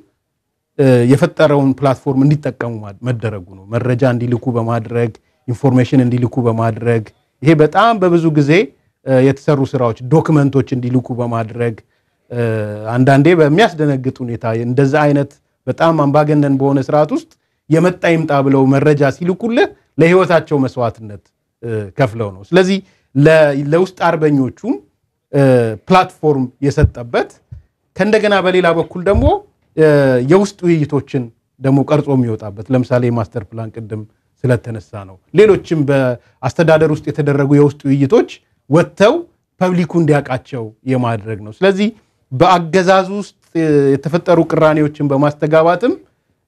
የፈጠረውን ፕላትፎርም እንዲጠቀሙ መደረጉ ነው። መረጃ እንዲልኩ በማድረግ ኢንፎርሜሽን እንዲልኩ በማድረግ ይሄ በጣም በብዙ ጊዜ የተሰሩ ስራዎች ዶክመንቶች እንዲልኩ በማድረግ አንዳንዴ በሚያስደነግጥ ሁኔታ እንደዛ አይነት በጣም አምባገነን በሆነ ስርዓት ውስጥ የመጣ ይምጣ ብለው መረጃ ሲልኩልህ ለህይወታቸው መስዋዕትነት ከፍለው ነው። ስለዚህ ለውስጥ አርበኞቹም ፕላትፎርም የሰጠበት ከእንደገና በሌላ በኩል ደግሞ የውስጥ ውይይቶችን ደግሞ ቀርጾ የሚወጣበት ለምሳሌ የማስተር ፕላን ቅድም ስለተነሳ ነው። ሌሎችም በአስተዳደር ውስጥ የተደረጉ የውስጥ ውይይቶች ወጥተው ፐብሊኩ እንዲያውቃቸው የማድረግ ነው። ስለዚህ በአገዛዙ ውስጥ የተፈጠሩ ቅራኔዎችን በማስተጋባትም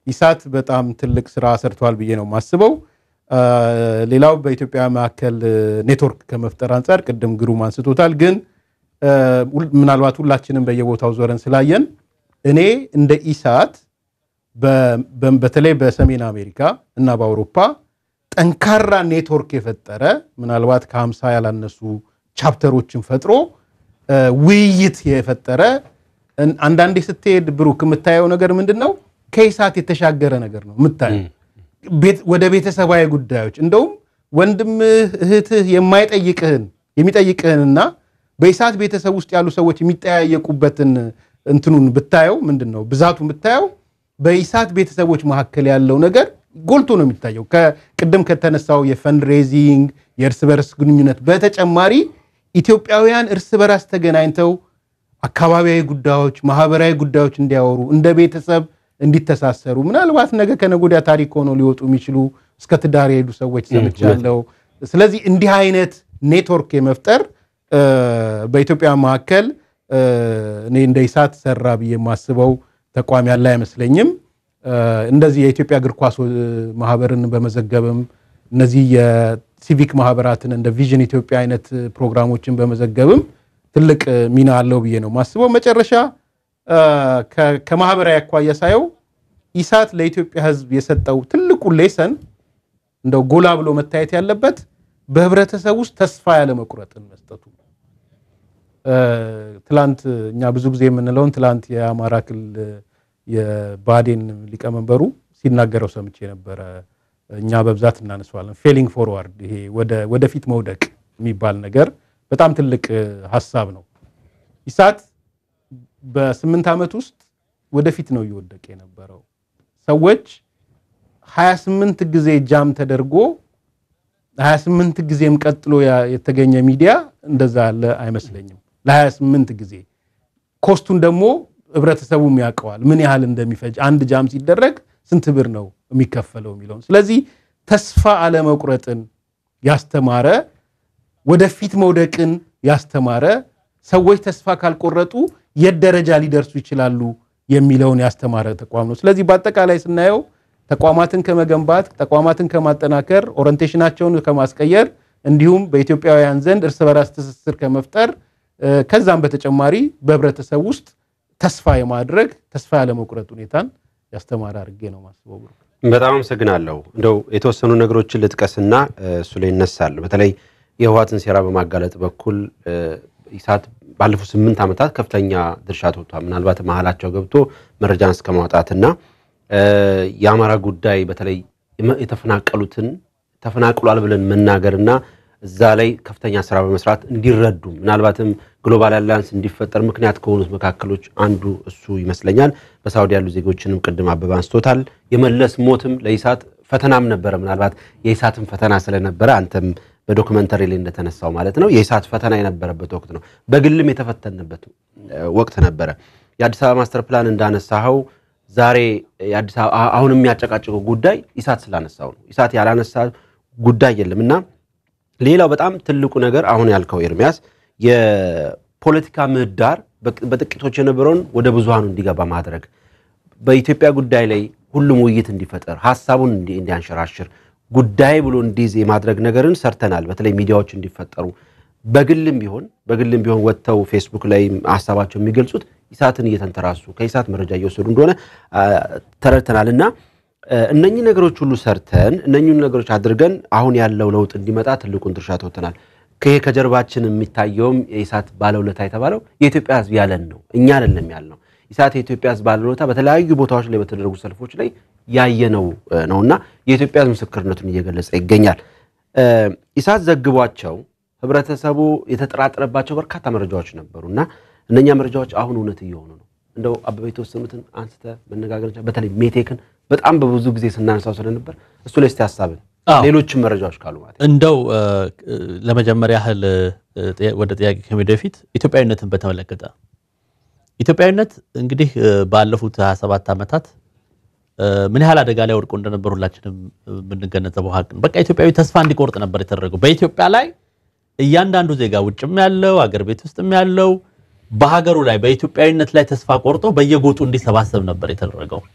ኢሳት በጣም ትልቅ ስራ ሰርቷል ብዬ ነው የማስበው። ሌላው በኢትዮጵያ መካከል ኔትወርክ ከመፍጠር አንጻር ቅድም ግሩም አንስቶታል። ግን ምናልባት ሁላችንም በየቦታው ዞረን ስላየን እኔ እንደ ኢሳት በተለይ በሰሜን አሜሪካ እና በአውሮፓ ጠንካራ ኔትወርክ የፈጠረ ምናልባት ከሀምሳ ያላነሱ ቻፕተሮችን ፈጥሮ ውይይት የፈጠረ አንዳንዴ ስትሄድ ብሩክ የምታየው ነገር ምንድን ነው? ከኢሳት የተሻገረ ነገር ነው የምታየው ወደ ቤተሰባዊ ጉዳዮች እንደውም ወንድምህ እህትህ የማይጠይቅህን የሚጠይቅህንና በኢሳት ቤተሰብ ውስጥ ያሉ ሰዎች የሚጠያየቁበትን እንትኑን ብታየው ምንድን ነው ብዛቱን ብታየው በኢሳት ቤተሰቦች መካከል ያለው ነገር ጎልቶ ነው የሚታየው። ቅድም ከተነሳው የፈንድሬዚንግ የእርስ በርስ ግንኙነት በተጨማሪ ኢትዮጵያውያን እርስ በራስ ተገናኝተው አካባቢያዊ ጉዳዮች፣ ማህበራዊ ጉዳዮች እንዲያወሩ እንደ ቤተሰብ እንዲተሳሰሩ ምናልባት ነገ ከነገ ወዲያ ታሪክ ሆነው ሊወጡ የሚችሉ እስከ ትዳር የሄዱ ሰዎች ሰምቻለሁ። ስለዚህ እንዲህ አይነት ኔትወርክ የመፍጠር በኢትዮጵያ መካከል እኔ እንደ ኢሳት ሰራ ብዬ የማስበው ተቋም ያለ አይመስለኝም። እንደዚህ የኢትዮጵያ እግር ኳስ ማህበርን በመዘገብም እነዚህ የሲቪክ ማህበራትን እንደ ቪዥን ኢትዮጵያ አይነት ፕሮግራሞችን በመዘገብም ትልቅ ሚና አለው ብዬ ነው የማስበው። መጨረሻ ከማህበራዊ አኳያ ሳየው ኢሳት ለኢትዮጵያ ሕዝብ የሰጠው ትልቁ ሌሰን እንደው ጎላ ብሎ መታየት ያለበት በህብረተሰብ ውስጥ ተስፋ ያለ መቁረጥን መስጠቱ። ትላንት እኛ ብዙ ጊዜ የምንለውን ትላንት የአማራ ክልል የባዴን ሊቀመንበሩ ሲናገረው ሰምቼ ነበረ። እኛ በብዛት እናነሳዋለን። ፌሊንግ ፎርዋርድ፣ ይሄ ወደፊት መውደቅ የሚባል ነገር በጣም ትልቅ ሀሳብ ነው። ኢሳት በስምንት ዓመት ውስጥ ወደፊት ነው እየወደቀ የነበረው። ሰዎች 28 ጊዜ ጃም ተደርጎ 28 ጊዜም ቀጥሎ የተገኘ ሚዲያ እንደዛ ያለ አይመስለኝም። ለ28 ጊዜ ኮስቱን ደግሞ ህብረተሰቡም ያውቀዋል፣ ምን ያህል እንደሚፈጅ አንድ ጃም ሲደረግ ስንት ብር ነው የሚከፈለው የሚለውን። ስለዚህ ተስፋ አለመቁረጥን ያስተማረ ወደፊት መውደቅን ያስተማረ ሰዎች ተስፋ ካልቆረጡ የት ደረጃ ሊደርሱ ይችላሉ የሚለውን ያስተማረ ተቋም ነው። ስለዚህ በአጠቃላይ ስናየው ተቋማትን ከመገንባት ተቋማትን ከማጠናከር ኦሪንቴሽናቸውን ከማስቀየር እንዲሁም በኢትዮጵያውያን ዘንድ እርስ በራስ ትስስር ከመፍጠር ከዛም በተጨማሪ በህብረተሰብ ውስጥ ተስፋ የማድረግ ተስፋ ያለመቁረጥ ሁኔታን ያስተማረ አድርጌ ነው ማስበው። በጣም አመሰግናለሁ። እንደው የተወሰኑ ነገሮችን ልጥቀስና እሱ ላይ ይነሳል። በተለይ የህወሓትን ሴራ በማጋለጥ በኩል ኢሳት ባለፉት ስምንት ዓመታት ከፍተኛ ድርሻ ተወጥቷል። ምናልባት መሀላቸው ገብቶ መረጃን እስከ ማውጣትና የአማራ ጉዳይ በተለይ የተፈናቀሉትን ተፈናቅሏል ብለን መናገርና እዛ ላይ ከፍተኛ ስራ በመስራት እንዲረዱ ምናልባትም ግሎባል አላያንስ እንዲፈጠር ምክንያት ከሆኑት መካከሎች አንዱ እሱ ይመስለኛል። በሳውዲ ያሉ ዜጎችንም ቅድም አበባ አንስቶታል። የመለስ ሞትም ለኢሳት ፈተናም ነበረ። ምናልባት የኢሳትን ፈተና ስለነበረ አንተም በዶክመንተሪ ላይ እንደተነሳው ማለት ነው የኢሳት ፈተና የነበረበት ወቅት ነው። በግልም የተፈተንበት ወቅት ነበረ። የአዲስ አበባ ማስተር ፕላን እንዳነሳኸው ዛሬ የአዲስ አበባ አሁን የሚያጨቃጭቀው ጉዳይ ኢሳት ስላነሳው ነው። ኢሳት ያላነሳ ጉዳይ የለም እና ሌላው በጣም ትልቁ ነገር አሁን ያልከው ኤርሚያስ የፖለቲካ ምህዳር በጥቂቶች የነበረውን ወደ ብዙሃኑ እንዲገባ ማድረግ በኢትዮጵያ ጉዳይ ላይ ሁሉም ውይይት እንዲፈጠር ሀሳቡን እንዲያንሸራሽር ጉዳይ ብሎ እንዲይዝ የማድረግ ነገርን ሰርተናል። በተለይ ሚዲያዎች እንዲፈጠሩ በግልም ቢሆን በግልም ቢሆን ወጥተው ፌስቡክ ላይ ሀሳባቸው የሚገልጹት ኢሳትን እየተንተራሱ ከኢሳት መረጃ እየወሰዱ እንደሆነ ተረድተናል እና እነኚህ ነገሮች ሁሉ ሰርተን እነኚህ ነገሮች አድርገን አሁን ያለው ለውጥ እንዲመጣ ትልቁን ድርሻ ተወጥተናል። ይሄ ከጀርባችን የሚታየውም የኢሳት ባለውለታ የተባለው የኢትዮጵያ ሕዝብ ያለን ነው፣ እኛ አይደለም ያልነው። ኢሳት የኢትዮጵያ ሕዝብ ባለውለታ በተለያዩ ቦታዎች ላይ በተደረጉ ሰልፎች ላይ ያየነው ነውና የኢትዮጵያ ሕዝብ ምስክርነቱን እየገለጸ ይገኛል። ኢሳት ዘግቧቸው ህብረተሰቡ የተጠራጠረባቸው በርካታ መረጃዎች ነበሩ እና እነኛ መረጃዎች አሁን እውነት እየሆኑ ነው። እንደው አበበ የተወሰኑትን አንስተ መነጋገር በተለይ ሜቴክን በጣም በብዙ ጊዜ ስናነሳው ስለነበር እሱ ላይ እስቲ ሀሳብን ሌሎችም መረጃዎች ካሉ ማለት እንደው ለመጀመሪያ ያህል ወደ ጥያቄ ከመሄድ በፊት ኢትዮጵያዊነትን በተመለከተ ኢትዮጵያዊነት እንግዲህ ባለፉት 27 ዓመታት ምን ያህል አደጋ ላይ ወድቆ እንደነበር ሁላችንም የምንገነዘበው ሀቅ ነው። በቃ ኢትዮጵያዊ ተስፋ እንዲቆርጥ ነበር የተደረገው። በኢትዮጵያ ላይ እያንዳንዱ ዜጋ ውጭም ያለው አገር ቤት ውስጥም ያለው በሀገሩ ላይ በኢትዮጵያዊነት ላይ ተስፋ ቆርጦ በየጎጡ እንዲሰባሰብ ነበር የተደረገው።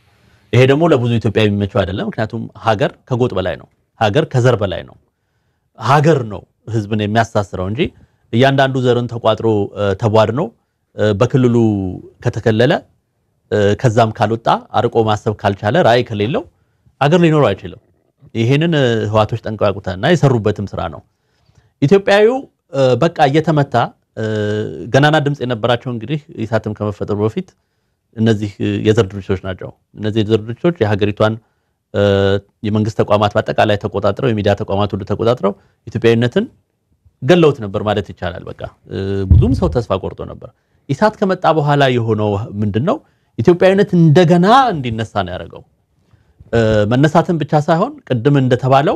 ይሄ ደግሞ ለብዙ ኢትዮጵያ የሚመቸው አይደለም። ምክንያቱም ሀገር ከጎጥ በላይ ነው። ሀገር ከዘር በላይ ነው። ሀገር ነው ህዝብን የሚያስተሳስረው እንጂ እያንዳንዱ ዘርን ተቋጥሮ ተቧድኖ በክልሉ ከተከለለ ከዛም ካልወጣ አርቆ ማሰብ ካልቻለ ራዕይ ከሌለው አገር ሊኖረው አይችልም። ይሄንን ህዋቶች ጠንቅቀው ያውቁታል እና የሰሩበትም ስራ ነው። ኢትዮጵያዊው በቃ እየተመታ ገናና ድምፅ የነበራቸው እንግዲህ ኢሳትም ከመፈጠሩ በፊት እነዚህ የዘር ድርጅቶች ናቸው። እነዚህ የዘር ድርጅቶች የሀገሪቷን የመንግስት ተቋማት በአጠቃላይ ተቆጣጥረው የሚዲያ ተቋማት ሁሉ ተቆጣጥረው ኢትዮጵያዊነትን ገለውት ነበር ማለት ይቻላል። በቃ ብዙም ሰው ተስፋ ቆርጦ ነበር። ኢሳት ከመጣ በኋላ የሆነው ምንድን ነው? ኢትዮጵያዊነት እንደገና እንዲነሳ ነው ያደረገው። መነሳትን ብቻ ሳይሆን ቅድም እንደተባለው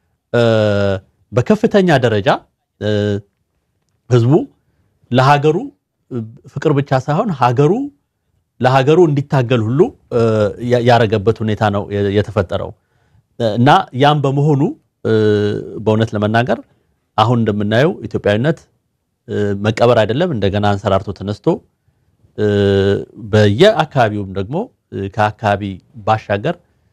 በከፍተኛ ደረጃ ህዝቡ ለሀገሩ ፍቅር ብቻ ሳይሆን ሀገሩ ለሀገሩ እንዲታገል ሁሉ ያረገበት ሁኔታ ነው የተፈጠረው እና ያም በመሆኑ በእውነት ለመናገር አሁን እንደምናየው ኢትዮጵያዊነት መቀበር አይደለም፣ እንደገና አንሰራርቶ ተነስቶ በየአካባቢውም ደግሞ ከአካባቢ ባሻገር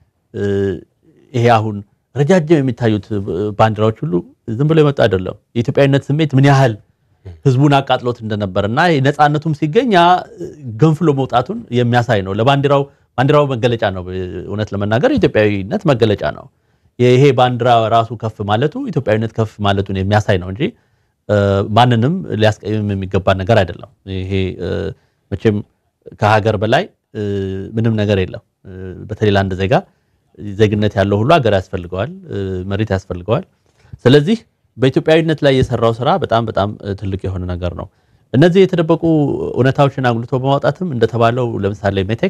ይሄ አሁን ረጃጅም የሚታዩት ባንዲራዎች ሁሉ ዝም ብሎ የመጡ አይደለም። የኢትዮጵያዊነት ስሜት ምን ያህል ህዝቡን አቃጥሎት እንደነበር እና ነፃነቱም ሲገኝ ያ ገንፍሎ መውጣቱን የሚያሳይ ነው። ለባንዲራው ባንዲራው መገለጫ ነው። እውነት ለመናገር የኢትዮጵያዊነት መገለጫ ነው። ይሄ ባንዲራ ራሱ ከፍ ማለቱ ኢትዮጵያዊነት ከፍ ማለቱን የሚያሳይ ነው እንጂ ማንንም ሊያስቀይም የሚገባ ነገር አይደለም። ይሄ መቼም ከሀገር በላይ ምንም ነገር የለም። በተለይ ለአንድ ዜጋ ዜግነት ያለው ሁሉ ሀገር ያስፈልገዋል፣ መሬት ያስፈልገዋል። ስለዚህ በኢትዮጵያዊነት ላይ የሰራው ስራ በጣም በጣም ትልቅ የሆነ ነገር ነው። እነዚህ የተደበቁ እውነታዎችን አጉልቶ በማውጣትም እንደተባለው ለምሳሌ ሜቴክ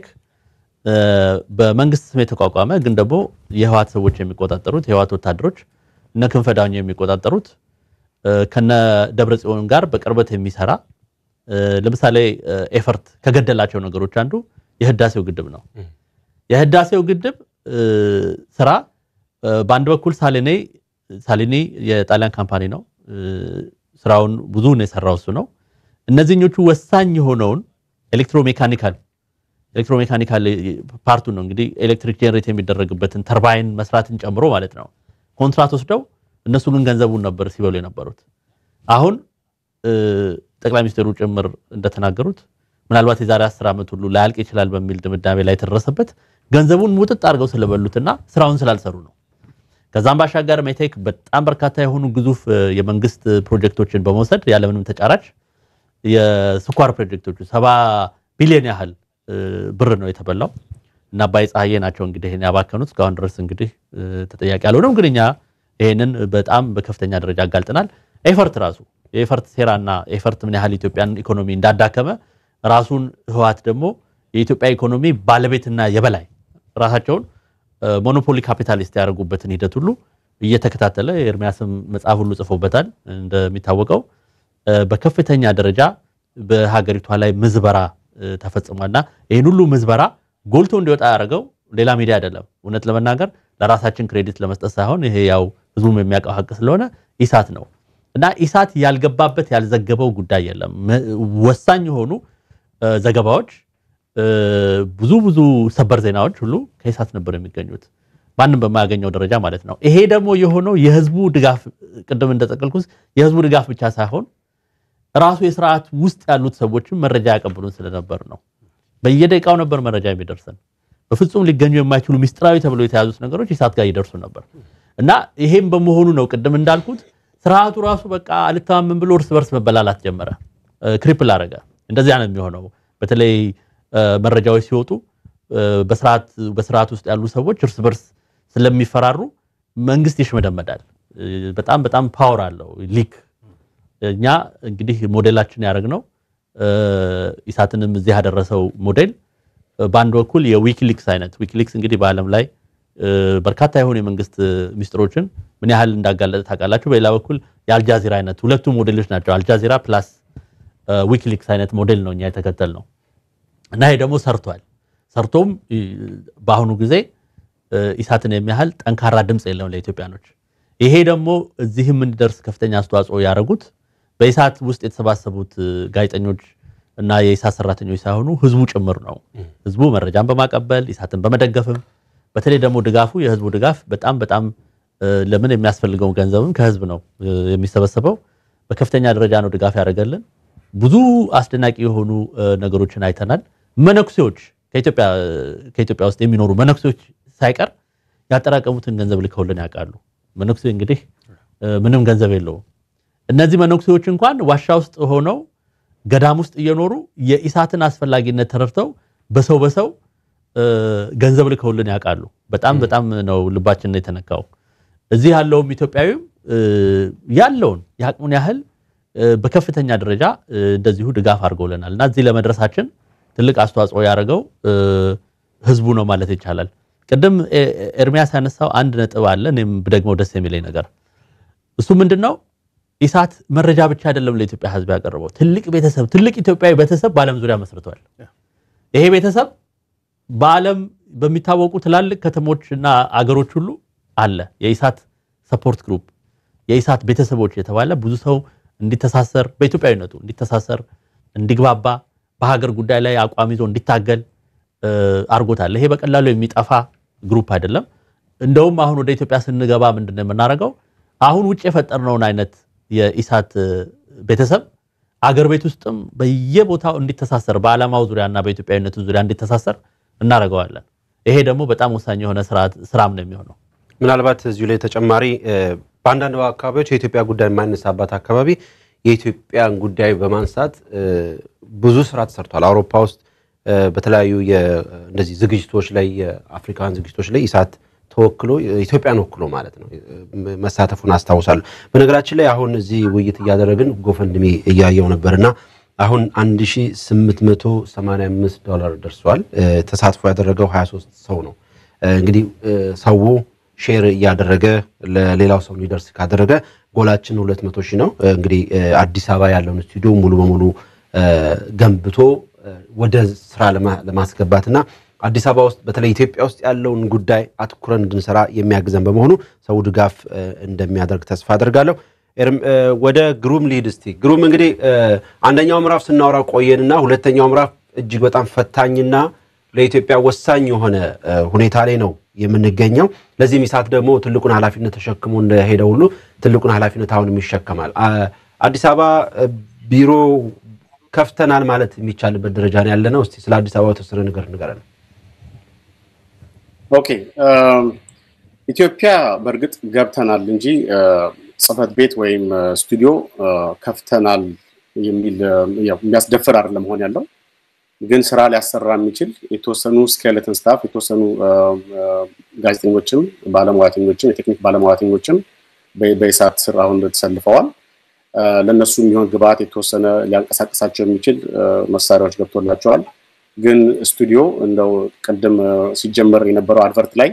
በመንግስት ስም የተቋቋመ ግን ደግሞ የህዋት ሰዎች የሚቆጣጠሩት የህዋት ወታደሮች እነ ክንፈ ዳኘው የሚቆጣጠሩት ከነ ደብረ ጽዮን ጋር በቅርበት የሚሰራ ለምሳሌ ኤፈርት ከገደላቸው ነገሮች አንዱ የህዳሴው ግድብ ነው። የህዳሴው ግድብ ስራ በአንድ በኩል ሳሌኔ ሳሊኒ የጣሊያን ካምፓኒ ነው። ስራውን ብዙውን የሰራው እሱ ነው። እነዚህኞቹ ወሳኝ የሆነውን ኤሌክትሮሜካኒካል ኤሌክትሮሜካኒካል ፓርቱ ነው እንግዲህ ኤሌክትሪክ ጄኔሬት የሚደረግበትን ተርባይን መስራትን ጨምሮ ማለት ነው። ኮንትራት ወስደው እነሱ ግን ገንዘቡን ነበር ሲበሉ የነበሩት። አሁን ጠቅላይ ሚኒስትሩ ጭምር እንደተናገሩት ምናልባት የዛሬ አስር ዓመት ሁሉ ላያልቅ ይችላል በሚል ድምዳሜ ላይ የተደረሰበት ገንዘቡን ሙጥጥ አድርገው ስለበሉትና ስራውን ስላልሰሩ ነው። ከዛም ባሻገር ሜቴክ በጣም በርካታ የሆኑ ግዙፍ የመንግስት ፕሮጀክቶችን በመውሰድ ያለምንም ተጫራች የስኳር ፕሮጀክቶቹ ሰባ ቢሊዮን ያህል ብር ነው የተበላው እና አባይ ፀሐዬ ናቸው እንግዲህ ይሄን ያባከኑት። እስካሁን ድረስ እንግዲህ ተጠያቂ ያልሆነም፣ ግን እኛ ይሄንን በጣም በከፍተኛ ደረጃ አጋልጠናል። ኤፈርት ራሱ የኤፈርት ሴራና ኤፈርት ምን ያህል ኢትዮጵያን ኢኮኖሚ እንዳዳከመ ራሱን ህወሓት ደግሞ የኢትዮጵያ ኢኮኖሚ ባለቤትና የበላይ ራሳቸውን ሞኖፖሊ ካፒታሊስት ያደርጉበትን ሂደት ሁሉ እየተከታተለ የኤርሚያስም መጽሐፍ ሁሉ ጽፎበታል። እንደሚታወቀው በከፍተኛ ደረጃ በሀገሪቷ ላይ ምዝበራ ተፈጽሟልና ይህን ሁሉ ምዝበራ ጎልቶ እንዲወጣ ያደረገው ሌላ ሚዲያ አይደለም። እውነት ለመናገር ለራሳችን ክሬዲት ለመስጠት ሳይሆን ይሄ ያው ህዝቡም የሚያውቀው ሀቅ ስለሆነ ኢሳት ነው እና ኢሳት ያልገባበት ያልዘገበው ጉዳይ የለም። ወሳኝ የሆኑ ዘገባዎች ብዙ ብዙ ሰበር ዜናዎች ሁሉ ከኢሳት ነበር የሚገኙት ማንም በማያገኘው ደረጃ ማለት ነው። ይሄ ደግሞ የሆነው የህዝቡ ድጋፍ ቅድም እንደጠቀልኩት የህዝቡ ድጋፍ ብቻ ሳይሆን ራሱ የስርዓት ውስጥ ያሉት ሰዎችም መረጃ ያቀብሉን ስለነበር ነው። በየደቂቃው ነበር መረጃ የሚደርሰን። በፍጹም ሊገኙ የማይችሉ ሚስጥራዊ ተብሎ የተያዙት ነገሮች ኢሳት ጋር ይደርሱ ነበር እና ይሄም በመሆኑ ነው ቅድም እንዳልኩት ስርዓቱ ራሱ በቃ አልተማመን ብሎ እርስ በርስ መበላላት ጀመረ፣ ክሪፕል አረገ። እንደዚያ ነው የሚሆነው በተለይ መረጃዎች ሲወጡ በስርዓት ውስጥ ያሉ ሰዎች እርስ በርስ ስለሚፈራሩ መንግስት ይሽመደመዳል። በጣም በጣም ፓወር አለው ሊክ። እኛ እንግዲህ ሞዴላችን ያደረግነው ኢሳትንም እዚህ ያደረሰው ሞዴል በአንድ በኩል የዊኪሊክስ አይነት ዊኪሊክስ እንግዲህ በዓለም ላይ በርካታ የሆኑ የመንግስት ሚስጥሮችን ምን ያህል እንዳጋለጠ ታውቃላችሁ። በሌላ በኩል የአልጃዚራ አይነት ሁለቱ ሞዴሎች ናቸው። አልጃዚራ ፕላስ ዊኪሊክስ አይነት ሞዴል ነው እኛ የተከተል ነው እና ይሄ ደግሞ ሰርቷል። ሰርቶም በአሁኑ ጊዜ ኢሳትን የሚያህል ጠንካራ ድምፅ የለም ለኢትዮጵያኖች። ይሄ ደግሞ እዚህም እንዲደርስ ከፍተኛ አስተዋጽኦ ያደረጉት በኢሳት ውስጥ የተሰባሰቡት ጋዜጠኞች፣ እና የኢሳት ሰራተኞች ሳይሆኑ ህዝቡ ጭምር ነው። ህዝቡ መረጃን በማቀበል ኢሳትን በመደገፍም በተለይ ደግሞ ድጋፉ የህዝቡ ድጋፍ በጣም በጣም ለምን የሚያስፈልገው ገንዘብም ከህዝብ ነው የሚሰበሰበው። በከፍተኛ ደረጃ ነው ድጋፍ ያደረገልን። ብዙ አስደናቂ የሆኑ ነገሮችን አይተናል። መነኩሴዎች ከኢትዮጵያ ውስጥ የሚኖሩ መነኩሴዎች ሳይቀር ያጠራቀሙትን ገንዘብ ልከውልን ያውቃሉ። መነኩሴ እንግዲህ ምንም ገንዘብ የለውም። እነዚህ መነኩሴዎች እንኳን ዋሻ ውስጥ ሆነው ገዳም ውስጥ እየኖሩ የኢሳትን አስፈላጊነት ተረድተው በሰው በሰው ገንዘብ ልከውልን ያውቃሉ። በጣም በጣም ነው ልባችን የተነካው። እዚህ ያለውም ኢትዮጵያዊም ያለውን የአቅሙን ያህል በከፍተኛ ደረጃ እንደዚሁ ድጋፍ አድርገውልናል እና እዚህ ለመድረሳችን ትልቅ አስተዋጽኦ ያደረገው ህዝቡ ነው ማለት ይቻላል። ቅድም ኤርሚያስ ያነሳው አንድ ነጥብ አለ፣ እኔም ብደግመው ደስ የሚለኝ ነገር እሱ ምንድን ነው? ኢሳት መረጃ ብቻ አይደለም ለኢትዮጵያ ህዝብ ያቀረበው፣ ትልቅ ቤተሰብ፣ ትልቅ ኢትዮጵያዊ ቤተሰብ በዓለም ዙሪያ መስርቷል። ይሄ ቤተሰብ በዓለም በሚታወቁ ትላልቅ ከተሞች እና አገሮች ሁሉ አለ። የኢሳት ሰፖርት ግሩፕ፣ የኢሳት ቤተሰቦች የተባለ ብዙ ሰው እንዲተሳሰር በኢትዮጵያዊነቱ እንዲተሳሰር፣ እንዲግባባ፣ በሀገር ጉዳይ ላይ አቋም ይዞ እንዲታገል አድርጎታል። ይሄ በቀላሉ የሚጠፋ ግሩፕ አይደለም። እንደውም አሁን ወደ ኢትዮጵያ ስንገባ ምንድን ነው የምናደርገው? አሁን ውጭ የፈጠርነውን አይነት የኢሳት ቤተሰብ አገር ቤት ውስጥም በየቦታው እንዲተሳሰር በዓላማው ዙሪያና በኢትዮጵያዊነቱ ዙሪያ እንዲተሳሰር እናደርገዋለን። ይሄ ደግሞ በጣም ወሳኝ የሆነ ስራም ነው የሚሆነው። ምናልባት እዚሁ ላይ ተጨማሪ በአንዳንድ አካባቢዎች የኢትዮጵያ ጉዳይ የማይነሳባት አካባቢ የኢትዮጵያን ጉዳይ በማንሳት ብዙ ስራ ተሰርቷል። አውሮፓ ውስጥ በተለያዩ እንደዚህ ዝግጅቶች ላይ የአፍሪካውያን ዝግጅቶች ላይ ኢሳት ተወክሎ ኢትዮጵያን ወክሎ ማለት ነው መሳተፉን አስታውሳለሁ። በነገራችን ላይ አሁን እዚህ ውይይት እያደረግን ጎፈንድሜ እያየው ነበርና አሁን 1885 ዶላር ደርሷል። ተሳትፎ ያደረገው 23 ሰው ነው። እንግዲህ ሰው ሼር እያደረገ ለሌላው ሰው እንዲደርስ ካደረገ ጎላችን 200 ሺህ ነው። እንግዲህ አዲስ አበባ ያለውን ስቱዲዮ ሙሉ በሙሉ ገንብቶ ወደ ስራ ለማስገባትና አዲስ አበባ ውስጥ በተለይ ኢትዮጵያ ውስጥ ያለውን ጉዳይ አትኩረን እንድንሰራ የሚያግዘን በመሆኑ ሰው ድጋፍ እንደሚያደርግ ተስፋ አደርጋለሁ። ወደ ግሩም ሊድ እስቲ ግሩም እንግዲህ አንደኛው ምዕራፍ ስናወራ ቆየንና ሁለተኛው ምዕራፍ እጅግ በጣም ፈታኝና ለኢትዮጵያ ወሳኝ የሆነ ሁኔታ ላይ ነው የምንገኘው። ለዚህም ኢሳት ደግሞ ትልቁን ኃላፊነት ተሸክሞ እንደሄደ ሁሉ ትልቁን ኃላፊነት አሁንም ይሸከማል። አዲስ አበባ ቢሮ ከፍተናል ማለት የሚቻልበት ደረጃ ነው ያለ ነው። እስቲ ስለ አዲስ አበባ የተወሰነ ነገር ንገረን። ኦኬ ኢትዮጵያ በእርግጥ ገብተናል እንጂ ጽህፈት ቤት ወይም ስቱዲዮ ከፍተናል የሚል የሚያስደፍር አይደለም መሆን ያለው ግን ስራ ሊያሰራ የሚችል የተወሰኑ ስኬለተን ስታፍ የተወሰኑ ጋዜጠኞችም ባለሙያተኞችም የቴክኒክ ባለሙያተኞችም በኢሳት ስር አሁን ተሰልፈዋል። ለእነሱ የሚሆን ግብአት የተወሰነ ሊያንቀሳቀሳቸው የሚችል መሳሪያዎች ገብቶላቸዋል። ግን ስቱዲዮ እንደው ቅድም ሲጀመር የነበረው አድቨርት ላይ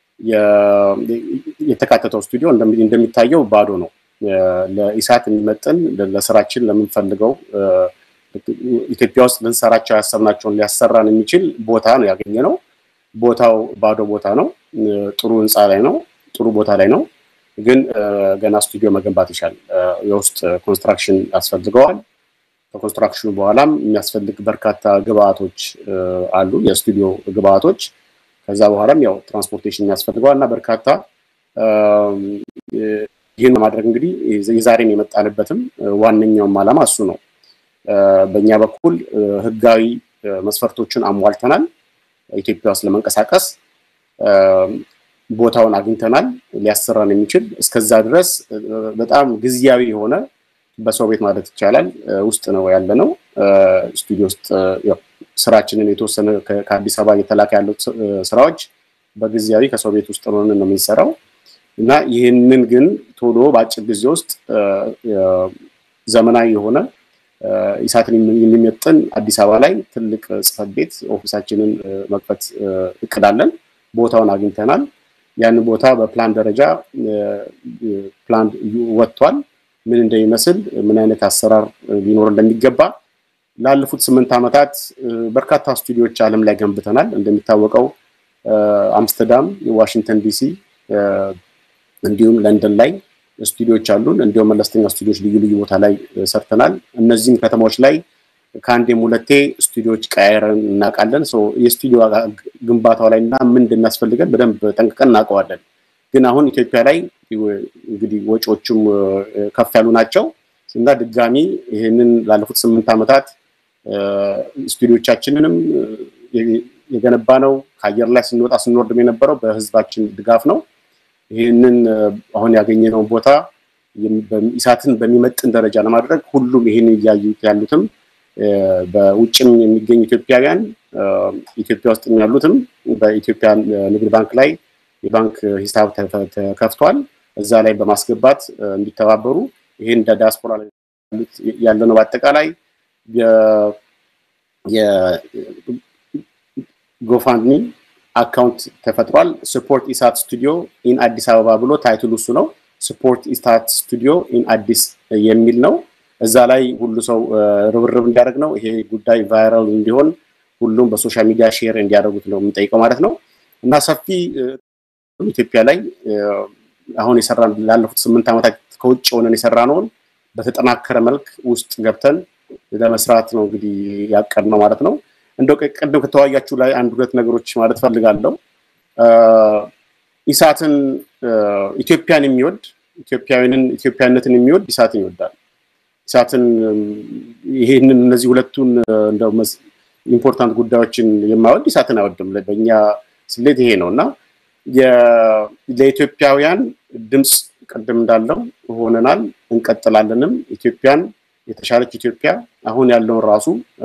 የተካተተው ስቱዲዮ እንደሚታየው ባዶ ነው። ለኢሳት የሚመጥን ለስራችን ለምንፈልገው ኢትዮጵያ ውስጥ ልንሰራቸው ያሰብናቸውን ሊያሰራን የሚችል ቦታ ነው ያገኘ ነው። ቦታው ባዶ ቦታ ነው። ጥሩ ህንፃ ላይ ነው። ጥሩ ቦታ ላይ ነው። ግን ገና ስቱዲዮ መገንባት ይሻል። የውስጥ ኮንስትራክሽን ያስፈልገዋል። ከኮንስትራክሽኑ በኋላም የሚያስፈልግ በርካታ ግብአቶች አሉ፣ የስቱዲዮ ግብአቶች። ከዛ በኋላም ያው ትራንስፖርቴሽን ያስፈልገዋል እና በርካታ ይህን ለማድረግ እንግዲህ የዛሬን የመጣንበትም ዋነኛውም ዓላማ እሱ ነው። በእኛ በኩል ህጋዊ መስፈርቶችን አሟልተናል። ኢትዮጵያ ውስጥ ለመንቀሳቀስ ቦታውን አግኝተናል። ሊያሰራን የሚችል እስከዛ ድረስ በጣም ጊዜያዊ የሆነ በሰው ቤት ማለት ይቻላል ውስጥ ነው ያለ ነው። ስቱዲዮ ውስጥ ስራችንን የተወሰነ ከአዲስ አበባ እየተላከ ያሉት ስራዎች በጊዜያዊ ከሰው ቤት ውስጥ ሆነን ነው የምንሰራው እና ይህንን ግን ቶሎ በአጭር ጊዜ ውስጥ ዘመናዊ የሆነ ኢሳትን የሚመጥን አዲስ አበባ ላይ ትልቅ ጽህፈት ቤት ኦፊሳችንን መክፈት እቅዳለን። ቦታውን አግኝተናል። ያንን ቦታ በፕላን ደረጃ ፕላን ወጥቷል። ምን እንደሚመስል ምን አይነት አሰራር ሊኖር እንደሚገባ ላለፉት ስምንት ዓመታት በርካታ ስቱዲዮዎች ዓለም ላይ ገንብተናል። እንደሚታወቀው አምስተርዳም፣ ዋሽንግተን ዲሲ እንዲሁም ለንደን ላይ ስቱዲዮዎች አሉን። እንዲሁም መለስተኛ ስቱዲዮዎች ልዩ ልዩ ቦታ ላይ ሰርተናል። እነዚህም ከተማዎች ላይ ከአንዴም ሁለቴ ስቱዲዮዎች ቀያየረን እናውቃለን። የስቱዲዮ ግንባታው ላይ እና ምን እንደሚያስፈልገን በደንብ ጠንቅቀን እናውቀዋለን። ግን አሁን ኢትዮጵያ ላይ እንግዲህ ወጪዎቹም ከፍ ያሉ ናቸው እና ድጋሚ ይህንን ላለፉት ስምንት ዓመታት ስቱዲዮቻችንንም የገነባ ነው ከአየር ላይ ስንወጣ ስንወርድም የነበረው በህዝባችን ድጋፍ ነው። ይህንን አሁን ያገኘነውን ቦታ ኢሳትን በሚመጥን ደረጃ ለማድረግ ሁሉም ይህን እያዩት ያሉትም በውጭም የሚገኙ ኢትዮጵያውያን ኢትዮጵያ ውስጥ ያሉትም በኢትዮጵያ ንግድ ባንክ ላይ የባንክ ሂሳብ ተከፍቷል። እዛ ላይ በማስገባት እንዲተባበሩ ይሄን እንደ ዲያስፖራ ያለ ነው። በአጠቃላይ የጎፋንድሚ አካውንት ተፈጥሯል። ስፖርት ኢሳት ስቱዲዮ ኢን አዲስ አበባ ብሎ ታይትሉ እሱ ነው። ስፖርት ኢሳት ስቱዲዮ ኢን አዲስ የሚል ነው። እዛ ላይ ሁሉ ሰው ርብርብ እንዲያደርግ ነው። ይሄ ጉዳይ ቫይራል እንዲሆን ሁሉም በሶሻል ሚዲያ ሼር እንዲያደርጉት ነው የምንጠይቀው ማለት ነው እና ሰፊ ኢትዮጵያ ላይ አሁን የሰራ ላለፉት ስምንት ዓመታት ከውጭ ሆነን የሰራ ነውን በተጠናከረ መልክ ውስጥ ገብተን ለመስራት ነው እንግዲህ ያቀድ ነው ማለት ነው። እንደው ቅድም ከተወያያችሁ ላይ አንድ ሁለት ነገሮች ማለት ፈልጋለሁ። ኢሳትን ኢትዮጵያን የሚወድ ኢትዮጵያዊንን ኢትዮጵያነትን የሚወድ ኢሳትን ይወዳል። ኢሳትን ይሄንን እነዚህ ሁለቱን እንደው ኢምፖርታንት ጉዳዮችን የማይወድ ኢሳትን አይወድም። በእኛ ስሌት ይሄ ነው እና ለኢትዮጵያውያን ድምፅ ቅድም እንዳለው ሆነናል፣ እንቀጥላለንም። ኢትዮጵያን የተሻለች ኢትዮጵያ አሁን ያለውን ራሱ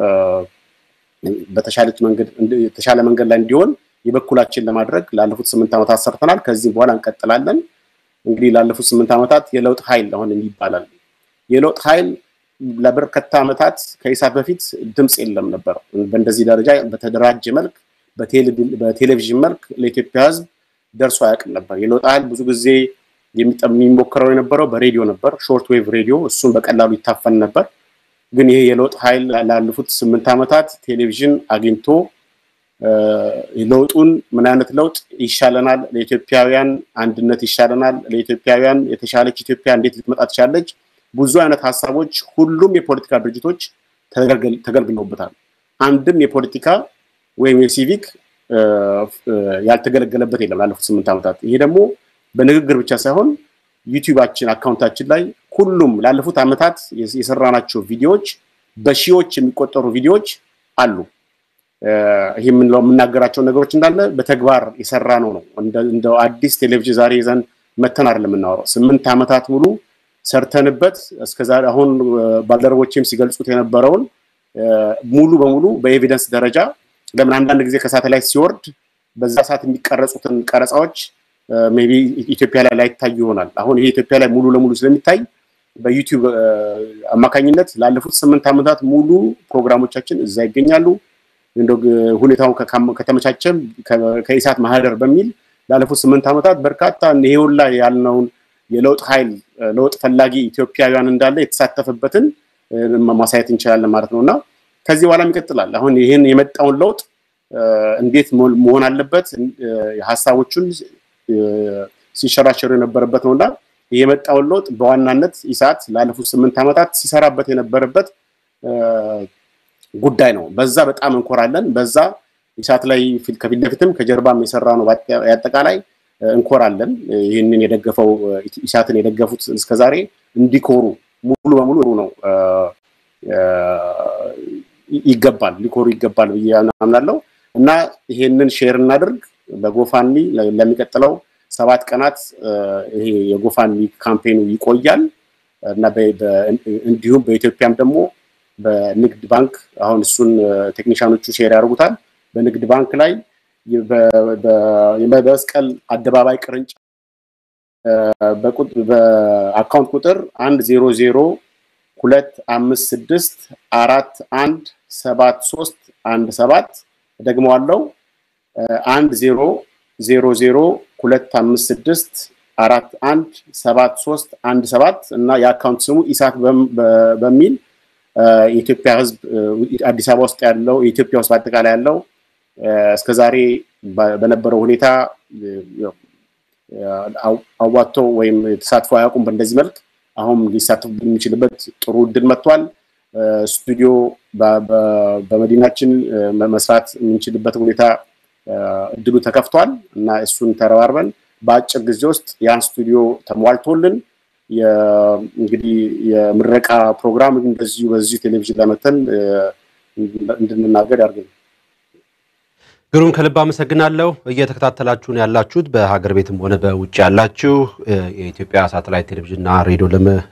በተሻለች መንገድ የተሻለ መንገድ ላይ እንዲሆን የበኩላችን ለማድረግ ላለፉት ስምንት ዓመታት ሰርተናል። ከዚህም በኋላ እንቀጥላለን። እንግዲህ ላለፉት ስምንት ዓመታት የለውጥ ኃይል አሁን ይባላል። የለውጥ ኃይል ለበርካታ ዓመታት ከኢሳት በፊት ድምፅ የለም ነበር። በእንደዚህ ደረጃ በተደራጀ መልክ በቴሌቪዥን መልክ ለኢትዮጵያ ሕዝብ ደርሶ አያውቅም ነበር። የለውጥ ኃይል ብዙ ጊዜ የሚሞክረው የነበረው በሬዲዮ ነበር፣ ሾርት ዌቭ ሬዲዮ። እሱን በቀላሉ ይታፈን ነበር። ግን ይሄ የለውጥ ኃይል ላለፉት ስምንት ዓመታት ቴሌቪዥን አግኝቶ ለውጡን ምን አይነት ለውጥ ይሻለናል፣ ለኢትዮጵያውያን አንድነት ይሻለናል፣ ለኢትዮጵያውያን የተሻለች ኢትዮጵያ እንዴት ልትመጣ ትችላለች፣ ብዙ አይነት ሀሳቦች ሁሉም የፖለቲካ ድርጅቶች ተገልግለውበታል። አንድም የፖለቲካ ወይም የሲቪክ ያልተገለገለበት የለም ላለፉት ስምንት ዓመታት። ይሄ ደግሞ በንግግር ብቻ ሳይሆን ዩቲዩባችን አካውንታችን ላይ ሁሉም ላለፉት ዓመታት የሰራናቸው ቪዲዮዎች በሺዎች የሚቆጠሩ ቪዲዮዎች አሉ። ይህ የምናገራቸው ነገሮች እንዳለ በተግባር የሰራ ነው ነው እንደ አዲስ ቴሌቪዥን ዛሬ ይዘን መተን አይደለም የምናወራው። ስምንት ዓመታት ሙሉ ሰርተንበት እስከዛሬ አሁን ባልደረቦችም ሲገልጹት የነበረውን ሙሉ በሙሉ በኤቪደንስ ደረጃ ለምን አንዳንድ ጊዜ ከሳተላይት ሲወርድ በዛ ሰዓት የሚቀረጹትን ቀረጻዎች ሜይ ቢ ኢትዮጵያ ላይ ላይታዩ ይሆናል። አሁን ይሄ ኢትዮጵያ ላይ ሙሉ ለሙሉ ስለሚታይ በዩቲዩብ አማካኝነት ላለፉት ስምንት ዓመታት ሙሉ ፕሮግራሞቻችን እዛ ይገኛሉ። እንደው ሁኔታው ከተመቻቸም ከኢሳት ማህደር በሚል ላለፉት ስምንት ዓመታት በርካታ ይሄ ሁላ ያልነውን የለውጥ ኃይል ለውጥ ፈላጊ ኢትዮጵያውያን እንዳለ የተሳተፈበትን ማሳየት እንችላለን ማለት ነው እና ከዚህ በኋላም ይቀጥላል። አሁን ይህን የመጣውን ለውጥ እንዴት መሆን አለበት ሀሳቦቹን ሲሸራሸሩ የነበረበት ነው እና የመጣውን ለውጥ በዋናነት ኢሳት ላለፉት ስምንት ዓመታት ሲሰራበት የነበረበት ጉዳይ ነው። በዛ በጣም እንኮራለን። በዛ ኢሳት ላይ ከፊት ለፊትም ከጀርባም የሰራ ነው። አጠቃላይ እንኮራለን። ይህንን የደገፈው ኢሳትን የደገፉት እስከዛሬ እንዲኮሩ ሙሉ በሙሉ ነው ይገባል፣ ሊኮሩ ይገባል ብዬ አምናለሁ እና ይሄንን ሼር እናድርግ በጎፋንሚ ለሚቀጥለው ሰባት ቀናት ይሄ የጎፋንሚ ካምፔኑ ይቆያል እና እንዲሁም በኢትዮጵያም ደግሞ በንግድ ባንክ አሁን እሱን ቴክኒሻኖቹ ሼር ያደርጉታል። በንግድ ባንክ ላይ በመስቀል አደባባይ ቅርንጫፍ በአካውንት ቁጥር አንድ ዜሮ ዜሮ ሁለት አምስት ስድስት አራት አንድ ሰባት ሶስት አንድ ሰባት ደግሞ አለው አንድ ዜሮ ዜሮ ዜሮ ሁለት አምስት ስድስት አራት አንድ ሰባት ሶስት አንድ ሰባት እና የአካውንት ስሙ ኢሳት በሚል የኢትዮጵያ ሕዝብ አዲስ አበባ ውስጥ ያለው የኢትዮጵያ ውስጥ በአጠቃላይ ያለው እስከዛሬ በነበረው ሁኔታ አዋጥቶ ወይም ተሳትፎ አያውቁም በእንደዚህ መልክ አሁን ሊሳተፉ የሚችልበት ጥሩ እድል መጥቷል። ስቱዲዮ በመዲናችን መስራት የምንችልበት ሁኔታ እድሉ ተከፍቷል እና እሱን ተረባርበን በአጭር ጊዜ ውስጥ ያን ስቱዲዮ ተሟልቶልን እንግዲህ የምረቃ ፕሮግራም እንደዚሁ በዚሁ ቴሌቪዥን ለመተን እንድንናገር ያድርገን። ግሩም ከልብ አመሰግናለሁ። እየተከታተላችሁን ያላችሁት በሀገር ቤትም ሆነ በውጭ ያላችሁ የኢትዮጵያ ሳተላይት ቴሌቪዥንና ሬዲዮ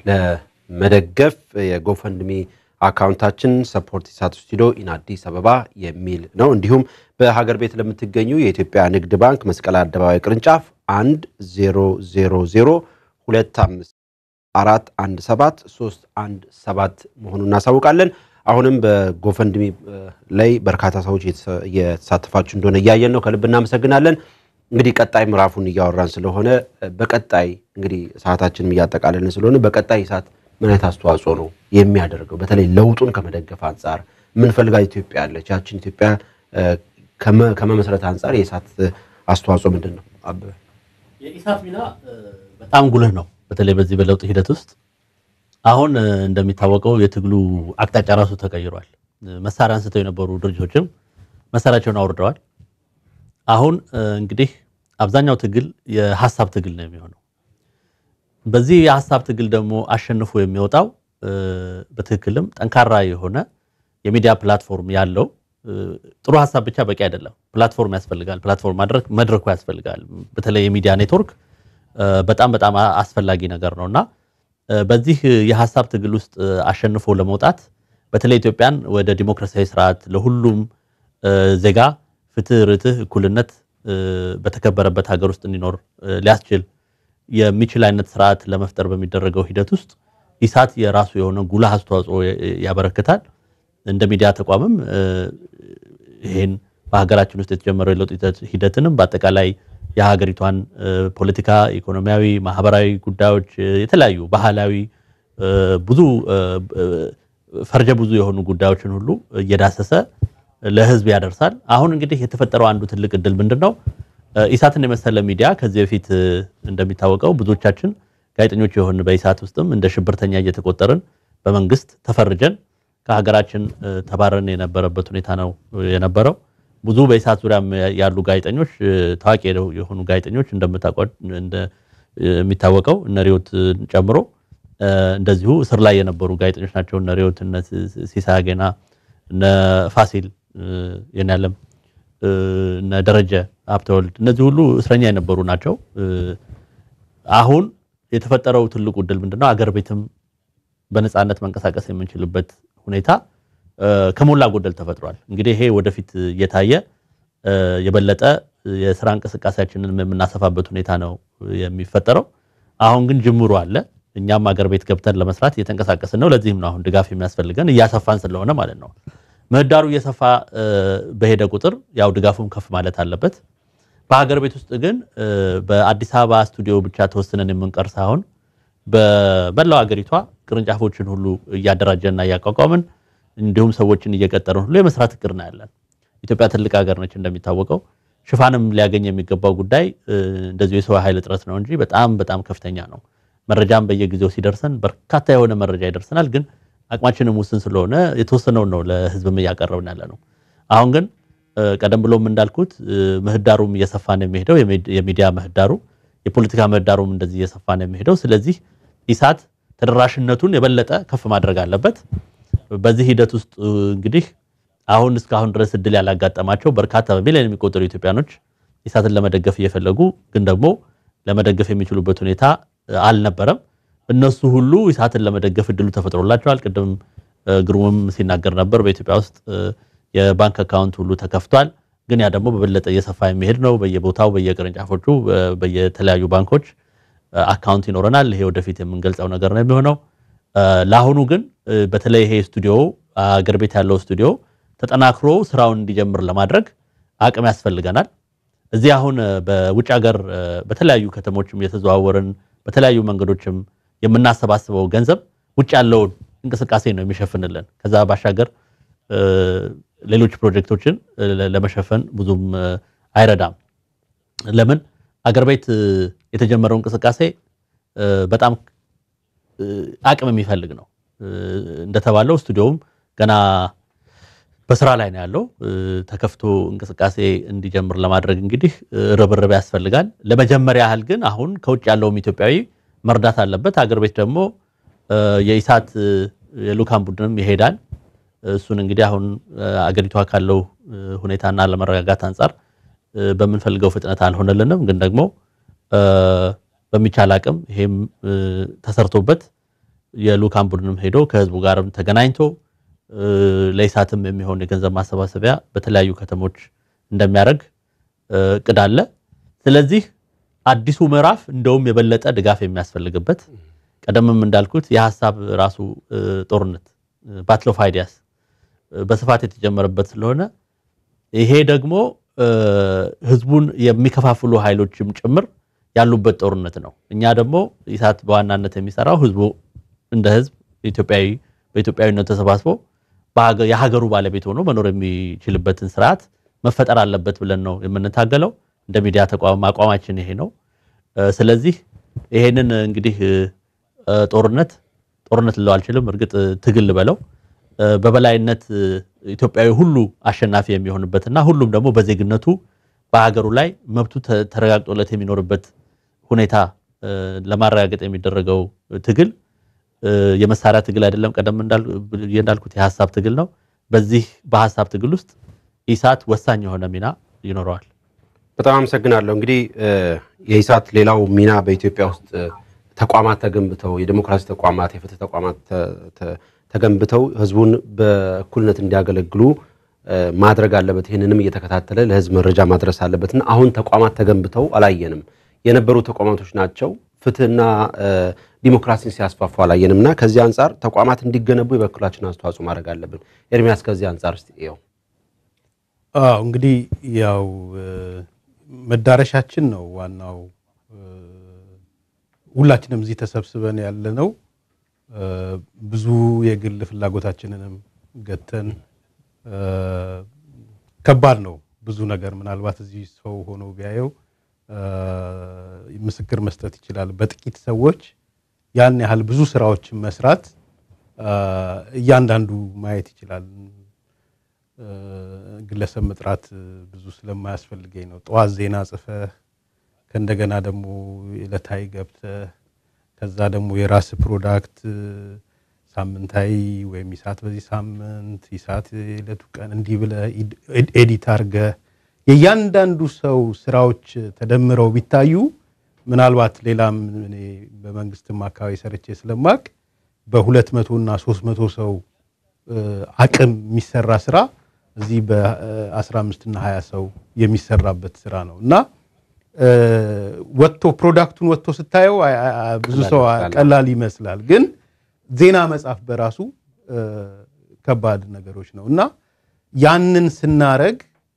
ለመደገፍ የጎፈንድሚ አካውንታችን ሰፖርት ኢሳት ስቱዲዮ ኢን አዲስ አበባ የሚል ነው። እንዲሁም በሀገር ቤት ለምትገኙ የኢትዮጵያ ንግድ ባንክ መስቀል አደባባይ ቅርንጫፍ አንድ ዜሮ ዜሮ ዜሮ ሁለት አምስት አራት አንድ ሰባት ሶስት አንድ ሰባት መሆኑን እናሳውቃለን። አሁንም በጎፈንድሚ ላይ በርካታ ሰዎች እየተሳተፋችሁ እንደሆነ እያየን ነው። ከልብ እናመሰግናለን። እንግዲህ ቀጣይ ምዕራፉን እያወራን ስለሆነ በቀጣይ እንግዲህ ሰዓታችንም እያጠቃለልን ስለሆነ በቀጣይ ኢሳት ምን አይነት አስተዋጽኦ ነው የሚያደርገው? በተለይ ለውጡን ከመደገፍ አንጻር የምንፈልጋት ኢትዮጵያ አለች። ያችን ኢትዮጵያ ከመመስረት አንጻር የኢሳት አስተዋጽኦ ምንድን ነው? አበበ የኢሳት ሚና በጣም ጉልህ ነው። በተለይ በዚህ በለውጥ ሂደት ውስጥ አሁን እንደሚታወቀው የትግሉ አቅጣጫ ራሱ ተቀይሯል። መሳሪያ አንስተው የነበሩ ድርጅቶችም መሳሪያቸውን አውርደዋል። አሁን እንግዲህ አብዛኛው ትግል የሀሳብ ትግል ነው የሚሆነው። በዚህ የሀሳብ ትግል ደግሞ አሸንፎ የሚወጣው በትክክልም ጠንካራ የሆነ የሚዲያ ፕላትፎርም ያለው ጥሩ ሀሳብ ብቻ በቂ አይደለም። ፕላትፎርም ያስፈልጋል። ፕላትፎርም ማድረግ መድረኩ ያስፈልጋል። በተለይ የሚዲያ ኔትወርክ በጣም በጣም አስፈላጊ ነገር ነው እና በዚህ የሀሳብ ትግል ውስጥ አሸንፎ ለመውጣት በተለይ ኢትዮጵያን ወደ ዲሞክራሲያዊ ስርዓት ለሁሉም ዜጋ ፍትህ፣ ርትህ፣ እኩልነት በተከበረበት ሀገር ውስጥ እንዲኖር ሊያስችል የሚችል አይነት ስርዓት ለመፍጠር በሚደረገው ሂደት ውስጥ ኢሳት የራሱ የሆነ ጉልህ አስተዋጽኦ ያበረክታል። እንደ ሚዲያ ተቋምም ይህን በሀገራችን ውስጥ የተጀመረው የለውጥ ሂደትንም በአጠቃላይ የሀገሪቷን ፖለቲካ፣ ኢኮኖሚያዊ፣ ማህበራዊ ጉዳዮች፣ የተለያዩ ባህላዊ ብዙ ፈርጀ ብዙ የሆኑ ጉዳዮችን ሁሉ እየዳሰሰ ለህዝብ ያደርሳል። አሁን እንግዲህ የተፈጠረው አንዱ ትልቅ እድል ምንድን ነው? ኢሳትን የመሰለ ሚዲያ ከዚህ በፊት እንደሚታወቀው ብዙዎቻችን ጋዜጠኞች የሆን በኢሳት ውስጥም እንደ ሽብርተኛ እየተቆጠርን በመንግስት ተፈርጀን ከሀገራችን ተባረን የነበረበት ሁኔታ ነው የነበረው። ብዙ በኢሳት ዙሪያ ያሉ ጋዜጠኞች ታዋቂ የሆኑ ጋዜጠኞች እንደሚታወቀው እነ ሪዮትን ጨምሮ እንደዚሁ እስር ላይ የነበሩ ጋዜጠኞች ናቸው። እነ ሪዮት፣ እነ ሲሳይ አጌና፣ እነ ፋሲል የኔዓለም፣ እነ ደረጀ ሀብተወልድ እነዚህ ሁሉ እስረኛ የነበሩ ናቸው። አሁን የተፈጠረው ትልቁ እድል ምንድነው? አገር ቤትም በነፃነት መንቀሳቀስ የምንችልበት ሁኔታ ከሞላ ጎደል ተፈጥሯል። እንግዲህ ይሄ ወደፊት እየታየ የበለጠ የስራ እንቅስቃሴያችንን የምናሰፋበት ሁኔታ ነው የሚፈጠረው። አሁን ግን ጅምሩ አለ። እኛም አገር ቤት ገብተን ለመስራት እየተንቀሳቀስን ነው። ለዚህም ነው አሁን ድጋፍ የሚያስፈልገን እያሰፋን ስለሆነ ማለት ነው። ምህዳሩ እየሰፋ በሄደ ቁጥር ያው ድጋፉም ከፍ ማለት አለበት። በሀገር ቤት ውስጥ ግን በአዲስ አበባ ስቱዲዮ ብቻ ተወስነን የምንቀር ሳይሆን በመላው ሀገሪቷ ቅርንጫፎችን ሁሉ እያደራጀንና እያቋቋምን እንዲሁም ሰዎችን እየቀጠርን ሁሉ የመስራት እቅድ ነው ያለን። ኢትዮጵያ ትልቅ ሀገር ነች እንደሚታወቀው። ሽፋንም ሊያገኝ የሚገባው ጉዳይ እንደዚሁ የሰው ኃይል እጥረት ነው እንጂ በጣም በጣም ከፍተኛ ነው። መረጃም በየጊዜው ሲደርሰን በርካታ የሆነ መረጃ ይደርሰናል። ግን አቅማችንም ውስን ስለሆነ የተወሰነውን ነው ለህዝብም እያቀረብን ያለ ነው። አሁን ግን ቀደም ብሎም እንዳልኩት ምህዳሩም እየሰፋ ነው የሚሄደው። የሚዲያ ምህዳሩ፣ የፖለቲካ ምህዳሩም እንደዚህ እየሰፋ ነው የሚሄደው። ስለዚህ ኢሳት ተደራሽነቱን የበለጠ ከፍ ማድረግ አለበት። በዚህ ሂደት ውስጥ እንግዲህ አሁን እስካሁን ድረስ እድል ያላጋጠማቸው በርካታ በሚሊዮን የሚቆጠሩ ኢትዮጵያኖች ኢሳትን ለመደገፍ እየፈለጉ ግን ደግሞ ለመደገፍ የሚችሉበት ሁኔታ አልነበረም። እነሱ ሁሉ ኢሳትን ለመደገፍ እድሉ ተፈጥሮላቸዋል። ቅድም ግሩምም ሲናገር ነበር። በኢትዮጵያ ውስጥ የባንክ አካውንት ሁሉ ተከፍቷል። ግን ያ ደግሞ በበለጠ እየሰፋ የሚሄድ ነው። በየቦታው በየቅርንጫፎቹ በየተለያዩ ባንኮች አካውንት ይኖረናል። ይሄ ወደፊት የምንገልጸው ነገር ነው የሚሆነው። ለአሁኑ ግን በተለይ ይሄ ስቱዲዮ አገር ቤት ያለው ስቱዲዮ ተጠናክሮ ስራውን እንዲጀምር ለማድረግ አቅም ያስፈልገናል። እዚህ አሁን በውጭ ሀገር በተለያዩ ከተሞችም እየተዘዋወርን በተለያዩ መንገዶችም የምናሰባስበው ገንዘብ ውጭ ያለውን እንቅስቃሴ ነው የሚሸፍንልን። ከዛ ባሻገር ሌሎች ፕሮጀክቶችን ለመሸፈን ብዙም አይረዳም። ለምን አገር ቤት የተጀመረው እንቅስቃሴ በጣም አቅም የሚፈልግ ነው። እንደተባለው ስቱዲዮውም ገና በስራ ላይ ነው ያለው። ተከፍቶ እንቅስቃሴ እንዲጀምር ለማድረግ እንግዲህ ርብርብ ያስፈልጋል። ለመጀመሪያ ያህል ግን አሁን ከውጭ ያለውም ኢትዮጵያዊ መርዳት አለበት። አገር ቤት ደግሞ የኢሳት የልኡካን ቡድንም ይሄዳል። እሱን እንግዲህ አሁን አገሪቷ ካለው ሁኔታና ለመረጋጋት አንጻር በምንፈልገው ፍጥነት አልሆነልንም። ግን ደግሞ በሚቻል አቅም ይሄም ተሰርቶበት የልኡካን ቡድንም ሄዶ ከህዝቡ ጋርም ተገናኝቶ ለኢሳትም የሚሆን የገንዘብ ማሰባሰቢያ በተለያዩ ከተሞች እንደሚያደርግ እቅድ አለ። ስለዚህ አዲሱ ምዕራፍ እንደውም የበለጠ ድጋፍ የሚያስፈልግበት ቀደምም እንዳልኩት የሀሳብ ራሱ ጦርነት ባትል ኦፍ አይዲያስ በስፋት የተጀመረበት ስለሆነ ይሄ ደግሞ ህዝቡን የሚከፋፍሉ ኃይሎችም ጭምር ያሉበት ጦርነት ነው። እኛ ደግሞ ኢሳት በዋናነት የሚሰራው ህዝቡ እንደ ህዝብ ኢትዮጵያዊ በኢትዮጵያዊነት ተሰባስቦ የሀገሩ ባለቤት ሆኖ መኖር የሚችልበትን ስርዓት መፈጠር አለበት ብለን ነው የምንታገለው። እንደ ሚዲያ ተቋም አቋማችን ይሄ ነው። ስለዚህ ይሄንን እንግዲህ ጦርነት ጦርነት ልለው አልችልም፣ እርግጥ ትግል በለው በበላይነት ኢትዮጵያዊ ሁሉ አሸናፊ የሚሆንበትና ሁሉም ደግሞ በዜግነቱ በሀገሩ ላይ መብቱ ተረጋግጦለት የሚኖርበት ሁኔታ ለማረጋገጥ የሚደረገው ትግል የመሳሪያ ትግል አይደለም። ቀደም እንዳልኩት የሀሳብ ትግል ነው። በዚህ በሀሳብ ትግል ውስጥ ኢሳት ወሳኝ የሆነ ሚና ይኖረዋል። በጣም አመሰግናለሁ። እንግዲህ የኢሳት ሌላው ሚና በኢትዮጵያ ውስጥ ተቋማት ተገንብተው የዲሞክራሲ ተቋማት፣ የፍትህ ተቋማት ተገንብተው ህዝቡን በእኩልነት እንዲያገለግሉ ማድረግ አለበት። ይህንንም እየተከታተለ ለህዝብ መረጃ ማድረስ አለበትና አሁን ተቋማት ተገንብተው አላየንም። የነበሩ ተቋማቶች ናቸው ፍትህና ዲሞክራሲን ሲያስፋፉ አላየንም እና ከዚህ አንጻር ተቋማት እንዲገነቡ የበኩላችን አስተዋጽኦ ማድረግ አለብን። ኤርሚያስ ከዚህ አንጻር እስቲ ይኸው አዎ እንግዲህ ያው መዳረሻችን ነው ዋናው። ሁላችንም እዚህ ተሰብስበን ያለ ነው ብዙ የግል ፍላጎታችንንም ገተን ከባድ ነው ብዙ ነገር ምናልባት እዚህ ሰው ሆኖ ቢያየው ምስክር መስጠት ይችላል። በጥቂት ሰዎች ያን ያህል ብዙ ስራዎችን መስራት እያንዳንዱ ማየት ይችላል። ግለሰብ መጥራት ብዙ ስለማያስፈልገኝ ነው። ጠዋት ዜና ጽፈህ ከእንደገና ደግሞ ዕለታዊ ገብተህ ከዛ ደግሞ የራስ ፕሮዳክት ሳምንታዊ ወይም ኢሳት በዚህ ሳምንት ኢሳት የዕለቱ ቀን እንዲህ ብለህ ኤዲት አድርገህ የእያንዳንዱ ሰው ስራዎች ተደምረው ቢታዩ ምናልባት ሌላም እኔ በመንግስትም አካባቢ ሰርቼ ስለማቅ በሁለት መቶ እና ሶስት መቶ ሰው አቅም የሚሰራ ስራ እዚህ በአስራ አምስት እና ሀያ ሰው የሚሰራበት ስራ ነው እና ወጥቶ ፕሮዳክቱን ወጥቶ ስታየው ብዙ ሰው ቀላል ይመስላል፣ ግን ዜና መጻፍ በራሱ ከባድ ነገሮች ነው እና ያንን ስናረግ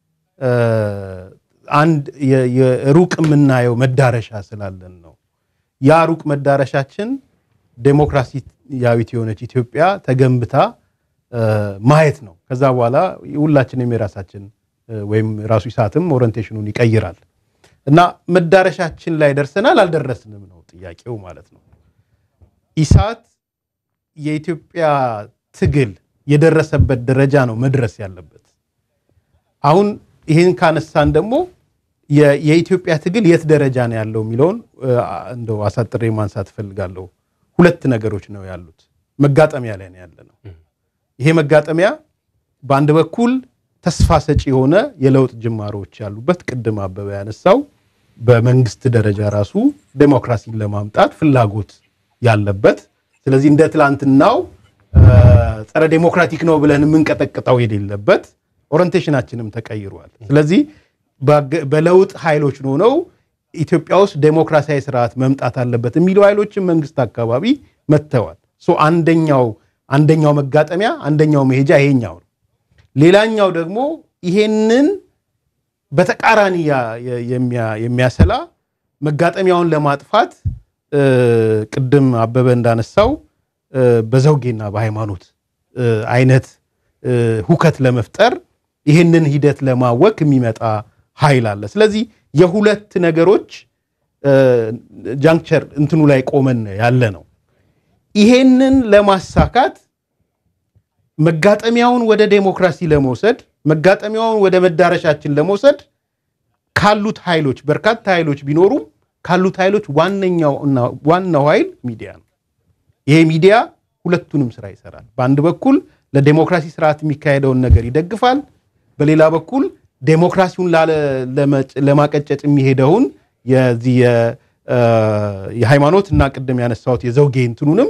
አንድ ሩቅ የምናየው መዳረሻ ስላለን ነው። ያ ሩቅ መዳረሻችን ዴሞክራሲያዊት የሆነች ኢትዮጵያ ተገንብታ ማየት ነው። ከዛ በኋላ ሁላችንም የራሳችን ወይም ራሱ ኢሳትም ኦሪንቴሽኑን ይቀይራል እና መዳረሻችን ላይ ደርሰናል አልደረስንም ነው ጥያቄው ማለት ነው። ኢሳት የኢትዮጵያ ትግል የደረሰበት ደረጃ ነው መድረስ ያለበት። አሁን ይህን ካነሳን ደግሞ የኢትዮጵያ ትግል የት ደረጃ ነው ያለው የሚለውን እንደው አሳጥሬ ማንሳት እፈልጋለሁ። ሁለት ነገሮች ነው ያሉት። መጋጠሚያ ላይ ነው ያለ ነው። ይሄ መጋጠሚያ በአንድ በኩል ተስፋ ሰጪ የሆነ የለውጥ ጅማሮዎች ያሉበት ቅድም አበበ ያነሳው በመንግስት ደረጃ ራሱ ዴሞክራሲን ለማምጣት ፍላጎት ያለበት ስለዚህ እንደ ትላንትናው ጸረ ዴሞክራቲክ ነው ብለን የምንቀጠቅጠው የሌለበት ኦሪንቴሽናችንም ተቀይሯል። ስለዚህ በለውጥ ኃይሎች ሆነው ኢትዮጵያ ውስጥ ዴሞክራሲያዊ ስርዓት መምጣት አለበት የሚሉ ኃይሎችም መንግስት አካባቢ መጥተዋል። አንደኛው አንደኛው መጋጠሚያ አንደኛው መሄጃ ይሄኛው ነው። ሌላኛው ደግሞ ይሄንን በተቃራኒ የሚያሰላ መጋጠሚያውን ለማጥፋት ቅድም አበበ እንዳነሳው በዘውጌና በሃይማኖት አይነት ሁከት ለመፍጠር ይህንን ሂደት ለማወክ የሚመጣ ኃይል አለ። ስለዚህ የሁለት ነገሮች ጃንክቸር እንትኑ ላይ ቆመን ያለ ነው። ይሄንን ለማሳካት መጋጠሚያውን ወደ ዴሞክራሲ ለመውሰድ መጋጠሚያውን ወደ መዳረሻችን ለመውሰድ ካሉት ኃይሎች በርካታ ኃይሎች ቢኖሩም ካሉት ኃይሎች ዋነኛው እና ዋናው ኃይል ሚዲያ ነው። ይሄ ሚዲያ ሁለቱንም ስራ ይሰራል። በአንድ በኩል ለዴሞክራሲ ስርዓት የሚካሄደውን ነገር ይደግፋል። በሌላ በኩል ዴሞክራሲውን ለማቀጨጭ የሚሄደውን የዚህ የሃይማኖት እና ቅድም ያነሳሁት የዘውጌ እንትኑንም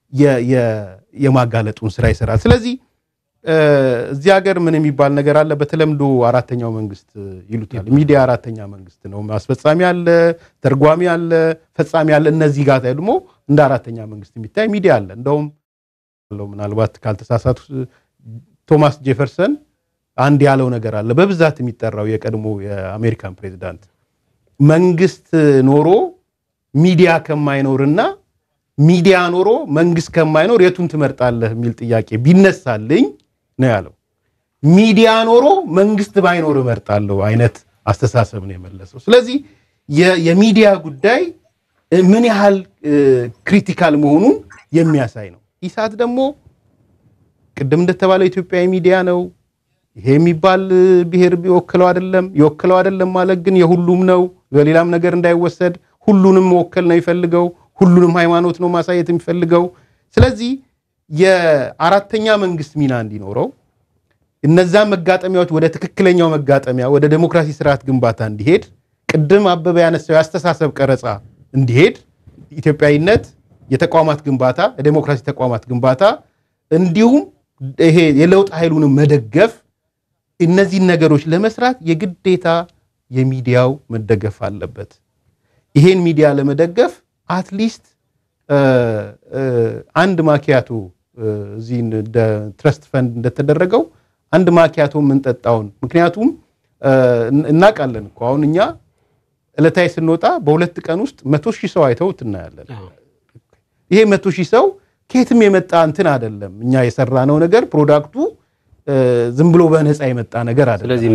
የማጋለጡን ስራ ይሰራል። ስለዚህ እዚህ ሀገር ምን የሚባል ነገር አለ? በተለምዶ አራተኛው መንግስት ይሉታል። ሚዲያ አራተኛ መንግስት ነው። አስፈጻሚ አለ፣ ተርጓሚ አለ፣ ፈጻሚ አለ። እነዚህ ጋር ደግሞ እንደ አራተኛ መንግስት የሚታይ ሚዲያ አለ። እንደውም ምናልባት ካልተሳሳቱ ቶማስ ጄፈርሰን አንድ ያለው ነገር አለ። በብዛት የሚጠራው የቀድሞ የአሜሪካን ፕሬዚዳንት መንግስት ኖሮ ሚዲያ ከማይኖርና ሚዲያ ኖሮ መንግስት ከማይኖር የቱን ትመርጣለህ የሚል ጥያቄ ቢነሳልኝ ነው ያለው። ሚዲያ ኖሮ መንግስት ባይኖር እመርጣለሁ አይነት አስተሳሰብ ነው የመለሰው። ስለዚህ የሚዲያ ጉዳይ ምን ያህል ክሪቲካል መሆኑን የሚያሳይ ነው። ኢሳት ደግሞ ቅድም እንደተባለው ኢትዮጵያዊ ሚዲያ ነው። ይሄ የሚባል ብሔር ቢወክለው አይደለም የወክለው አይደለም ማለት ግን የሁሉም ነው። በሌላም ነገር እንዳይወሰድ ሁሉንም መወከል ነው የሚፈልገው። ሁሉንም ሃይማኖት ነው ማሳየት የሚፈልገው። ስለዚህ የአራተኛ መንግስት ሚና እንዲኖረው እነዛን መጋጠሚያዎች ወደ ትክክለኛው መጋጠሚያ ወደ ዴሞክራሲ ስርዓት ግንባታ እንዲሄድ ቅድም አበበ ያነሳው የአስተሳሰብ ቀረጻ እንዲሄድ ኢትዮጵያዊነት፣ የተቋማት ግንባታ፣ የዴሞክራሲ ተቋማት ግንባታ እንዲሁም ይሄ የለውጥ ኃይሉንም መደገፍ እነዚህን ነገሮች ለመስራት የግዴታ የሚዲያው መደገፍ አለበት። ይሄን ሚዲያ ለመደገፍ አትሊስት አንድ ማኪያቶ እዚህ ትረስት ፈንድ እንደተደረገው አንድ ማኪያቶ የምንጠጣውን ምክንያቱም እናውቃለን እኮ አሁን እኛ ዕለታዊ ስንወጣ በሁለት ቀን ውስጥ መቶ ሺህ ሰው አይተውት እናያለን። ይሄ መቶ ሺህ ሰው ከየትም የመጣ እንትን አይደለም። እኛ የሰራነው ነገር ፕሮዳክቱ ዝም ብሎ በነፃ የመጣ ነገር አይደለም። ስለዚህ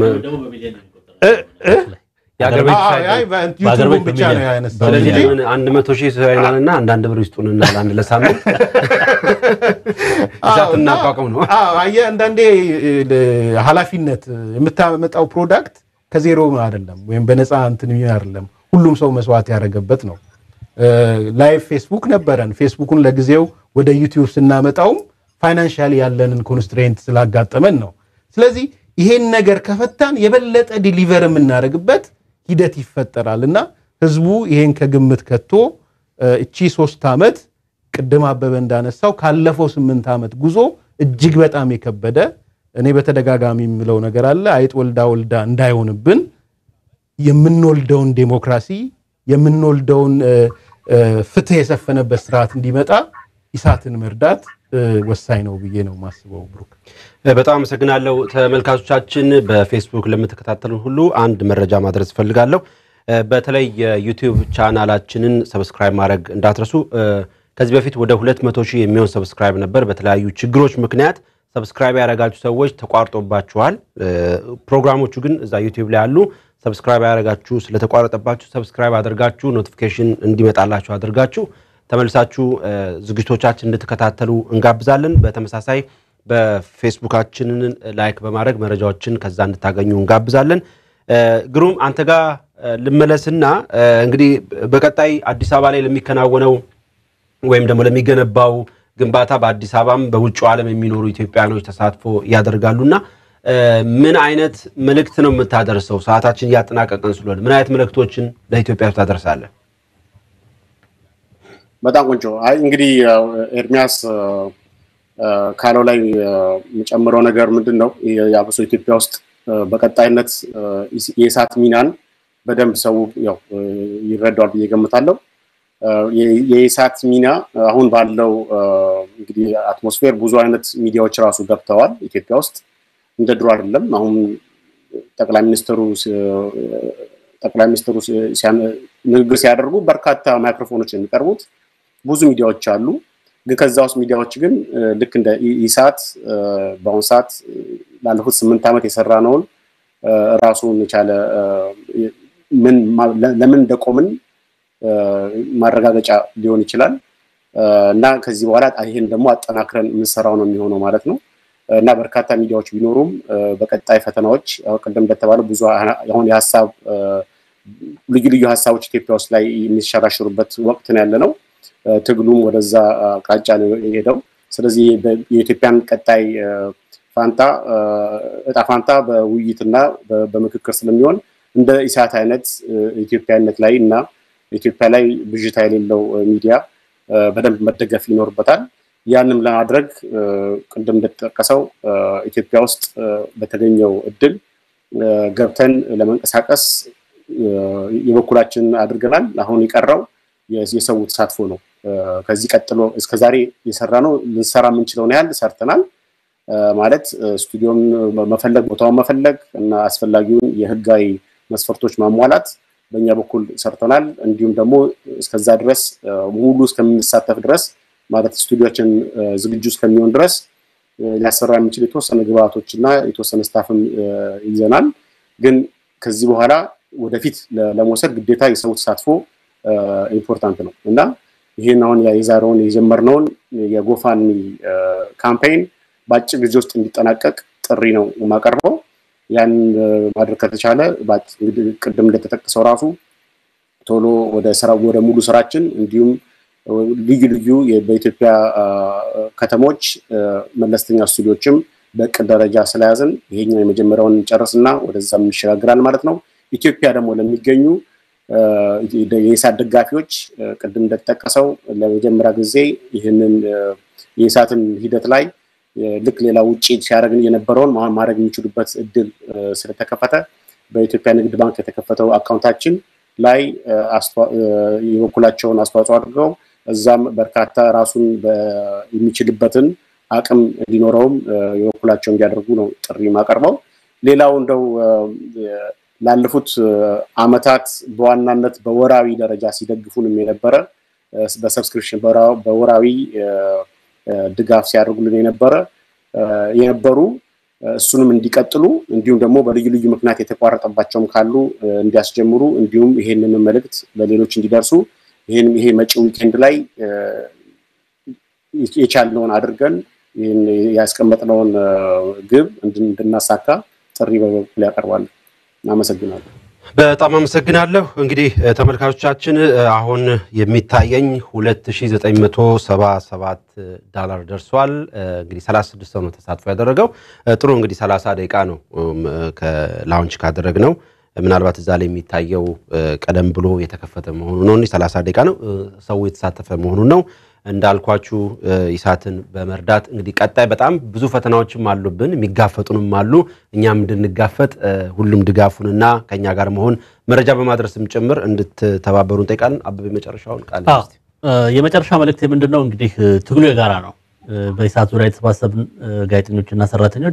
የአገር ቤት ዩቱቡን ብቻ ነው ያነሳው ስለዚህ እንጂ ለምን አንድ መቶ ሺህ ሰው ያይናልና አንዳንድ ብር ይስጡንና ለአንድ ለሳምንት እሳት እናቋቁም ነው። አዎ፣ አየህ አንዳንዴ ኃላፊነት የምታመጣው ፕሮዳክት ከዜሮ አይደለም ወይም በነፃ እንትን የሚሆን አይደለም። ሁሉም ሰው መስዋዕት ያደረገበት ነው። ላይቭ ፌስቡክ ነበረን። ፌስቡኩን ለጊዜው ወደ ዩቲዩብ ስናመጣውም ፋይናንሻሊ ያለንን ኮንስትሬንት ስላጋጠመን ነው። ስለዚህ ይሄን ነገር ከፈታን የበለጠ ዲሊቨር የምናደርግበት ሂደት ይፈጠራል እና ህዝቡ ይሄን ከግምት ከቶ እቺ ሶስት ዓመት ቅድም አበበ እንዳነሳው ካለፈው ስምንት ዓመት ጉዞ እጅግ በጣም የከበደ እኔ በተደጋጋሚ የምለው ነገር አለ። አይጥ ወልዳ ወልዳ እንዳይሆንብን የምንወልደውን ዴሞክራሲ የምንወልደውን ፍትህ የሰፈነበት ስርዓት እንዲመጣ ኢሳትን መርዳት ወሳኝ ነው ብዬ ነው የማስበው። ብሩክ በጣም አመሰግናለሁ። ተመልካቾቻችን በፌስቡክ ለምትከታተሉን ሁሉ አንድ መረጃ ማድረስ እፈልጋለሁ። በተለይ የዩቲዩብ ቻናላችንን ሰብስክራይብ ማድረግ እንዳትረሱ። ከዚህ በፊት ወደ 200 ሺህ የሚሆን ሰብስክራይብ ነበር። በተለያዩ ችግሮች ምክንያት ሰብስክራይብ ያደረጋችሁ ሰዎች ተቋርጦባችኋል። ፕሮግራሞቹ ግን እዛ ዩቲዩብ ላይ አሉ። ሰብስክራይብ ያደረጋችሁ ስለተቋረጠባችሁ ሰብስክራይብ አድርጋችሁ ኖቲፊኬሽን እንዲመጣላችሁ አድርጋችሁ ተመልሳችሁ ዝግጅቶቻችን እንድትከታተሉ እንጋብዛለን። በተመሳሳይ በፌስቡካችንን ላይክ በማድረግ መረጃዎችን ከዛ እንድታገኙ እንጋብዛለን። ግሩም አንተ ጋር ልመለስና እንግዲህ በቀጣይ አዲስ አበባ ላይ ለሚከናወነው ወይም ደግሞ ለሚገነባው ግንባታ በአዲስ አበባም በውጭ ዓለም የሚኖሩ ኢትዮጵያኖች ተሳትፎ ያደርጋሉና ምን አይነት መልእክት ነው የምታደርሰው? ሰዓታችን እያጠናቀቀን ስለሆነ ምን አይነት መልእክቶችን ለኢትዮጵያ ታደርሳለህ? በጣም ቆንጆ። አይ እንግዲህ ኤርሚያስ ካለው ላይ የጨምረው ነገር ምንድን ነው የአብሶ ኢትዮጵያ ውስጥ በቀጣይነት የእሳት ሚናን በደንብ ሰው ያው ይረዳዋል ብዬ ገምታለሁ። የኢሳት ሚና አሁን ባለው እንግዲህ አትሞስፌር ብዙ አይነት ሚዲያዎች ራሱ ገብተዋል ኢትዮጵያ ውስጥ እንደ ድሮ አይደለም። አሁን ጠቅላይ ሚኒስትሩ ጠቅላይ ሚኒስትሩ ንግግር ሲያደርጉ በርካታ ማይክሮፎኖች የሚቀርቡት ብዙ ሚዲያዎች አሉ። ግን ከዛ ውስጥ ሚዲያዎች ግን ልክ እንደ ኢሳት በአሁኑ ሰዓት ላለፉት ስምንት ዓመት የሰራ ነውን ራሱን የቻለ ምን ለምን እንደቆምን ማረጋገጫ ሊሆን ይችላል። እና ከዚህ በኋላ ይህን ደግሞ አጠናክረን የምንሰራው ነው የሚሆነው ማለት ነው እና በርካታ ሚዲያዎች ቢኖሩም በቀጣይ ፈተናዎች ቅድም እንደተባለው ብዙ አሁን የሀሳብ ልዩ ልዩ ሀሳቦች ኢትዮጵያ ውስጥ ላይ የሚሸራሽሩበት ወቅት ነው ያለ ነው። ትግሉም ወደዛ አቅጣጫ ነው የሄደው። ስለዚህ የኢትዮጵያን ቀጣይ ፋንታ እጣ ፋንታ በውይይትና በምክክር ስለሚሆን እንደ ኢሳት አይነት ኢትዮጵያነት ላይ እና ኢትዮጵያ ላይ ብዥታ የሌለው ሚዲያ በደንብ መደገፍ ይኖርበታል። ያንም ለማድረግ ቅድም እንደተጠቀሰው ኢትዮጵያ ውስጥ በተገኘው እድል ገብተን ለመንቀሳቀስ የበኩላችን አድርገናል። አሁን የቀረው የሰው ተሳትፎ ነው። ከዚህ ቀጥሎ እስከዛሬ የሰራ ነው ልንሰራ የምንችለውን ያህል ሰርተናል። ማለት ስቱዲዮን መፈለግ፣ ቦታውን መፈለግ እና አስፈላጊውን የህጋዊ መስፈርቶች ማሟላት በእኛ በኩል ሰርተናል። እንዲሁም ደግሞ እስከዛ ድረስ ሙሉ እስከምንሳተፍ ድረስ ማለት ስቱዲዮችን ዝግጁ እስከሚሆን ድረስ ሊያሰራ የሚችል የተወሰነ ግብአቶች እና የተወሰነ ስታፍም ይዘናል። ግን ከዚህ በኋላ ወደፊት ለመውሰድ ግዴታ የሰው ተሳትፎ ኢምፖርታንት ነው እና ይህን አሁን የዛሬውን የጀመርነውን የጎፋኒ ካምፔይን በአጭር ጊዜ ውስጥ እንዲጠናቀቅ ጥሪ ነው የማቀርበው። ያን ማድረግ ከተቻለ ቅድም እንደተጠቀሰው ራሱ ቶሎ ወደ ስራ ወደ ሙሉ ስራችን እንዲሁም ልዩ ልዩ በኢትዮጵያ ከተሞች መለስተኛ ስቱዲዮችም በእቅድ ደረጃ ስለያዝን ይሄኛው የመጀመሪያውን ጨርስና ወደዛ እንሸጋግራል ማለት ነው። ኢትዮጵያ ደግሞ ለሚገኙ የኢሳት ደጋፊዎች ቅድም እንደተጠቀሰው ለመጀመሪያ ጊዜ ይህንን የኢሳትን ሂደት ላይ ልክ ሌላ ውጭ ሲያደርግን የነበረውን ማድረግ የሚችሉበት እድል ስለተከፈተ በኢትዮጵያ ንግድ ባንክ የተከፈተው አካውንታችን ላይ የበኩላቸውን አስተዋጽኦ አድርገው እዛም በርካታ ራሱን የሚችልበትን አቅም እንዲኖረውም የበኩላቸው እንዲያደርጉ ነው ጥሪ ማቀርበው። ሌላው እንደው ላለፉት አመታት በዋናነት በወራዊ ደረጃ ሲደግፉንም የነበረ በሰብስክሪፕሽን በወራዊ ድጋፍ ሲያደርጉልን የነበረ የነበሩ እሱንም እንዲቀጥሉ እንዲሁም ደግሞ በልዩ ልዩ ምክንያት የተቋረጠባቸውም ካሉ እንዲያስጀምሩ እንዲሁም ይሄንን መልእክት ለሌሎች እንዲደርሱ ይህን ይሄ መጪው ዊኬንድ ላይ የቻልነውን አድርገን ይህን ያስቀመጥነውን ግብ እንድናሳካ ጥሪ በበኩል ያቀርባሉ። አመሰግናለሁ። በጣም አመሰግናለሁ። እንግዲህ ተመልካቾቻችን አሁን የሚታየኝ 2977 ዶላር ደርሷል። እንግዲህ 36 ሰው ነው ተሳትፎ ያደረገው። ጥሩ እንግዲህ 30 ደቂቃ ነው ላውንች ካደረግነው። ምናልባት እዛ ላይ የሚታየው ቀደም ብሎ የተከፈተ መሆኑ ነው። 30 ደቂቃ ነው ሰው የተሳተፈ መሆኑን ነው። እንዳልኳችሁ ኢሳትን በመርዳት እንግዲህ ቀጣይ በጣም ብዙ ፈተናዎችም አሉብን፣ የሚጋፈጡንም አሉ። እኛም እንድንጋፈጥ ሁሉም ድጋፉንና ከኛ ጋር መሆን መረጃ በማድረስም ጭምር እንድትተባበሩ እንጠይቃለን። አበበ የመጨረሻውን ቃል የመጨረሻ መልእክት ምንድን ነው? እንግዲህ ትግሉ የጋራ ነው። በኢሳት ዙሪያ የተሰባሰብን ጋዜጠኞችና ሰራተኞች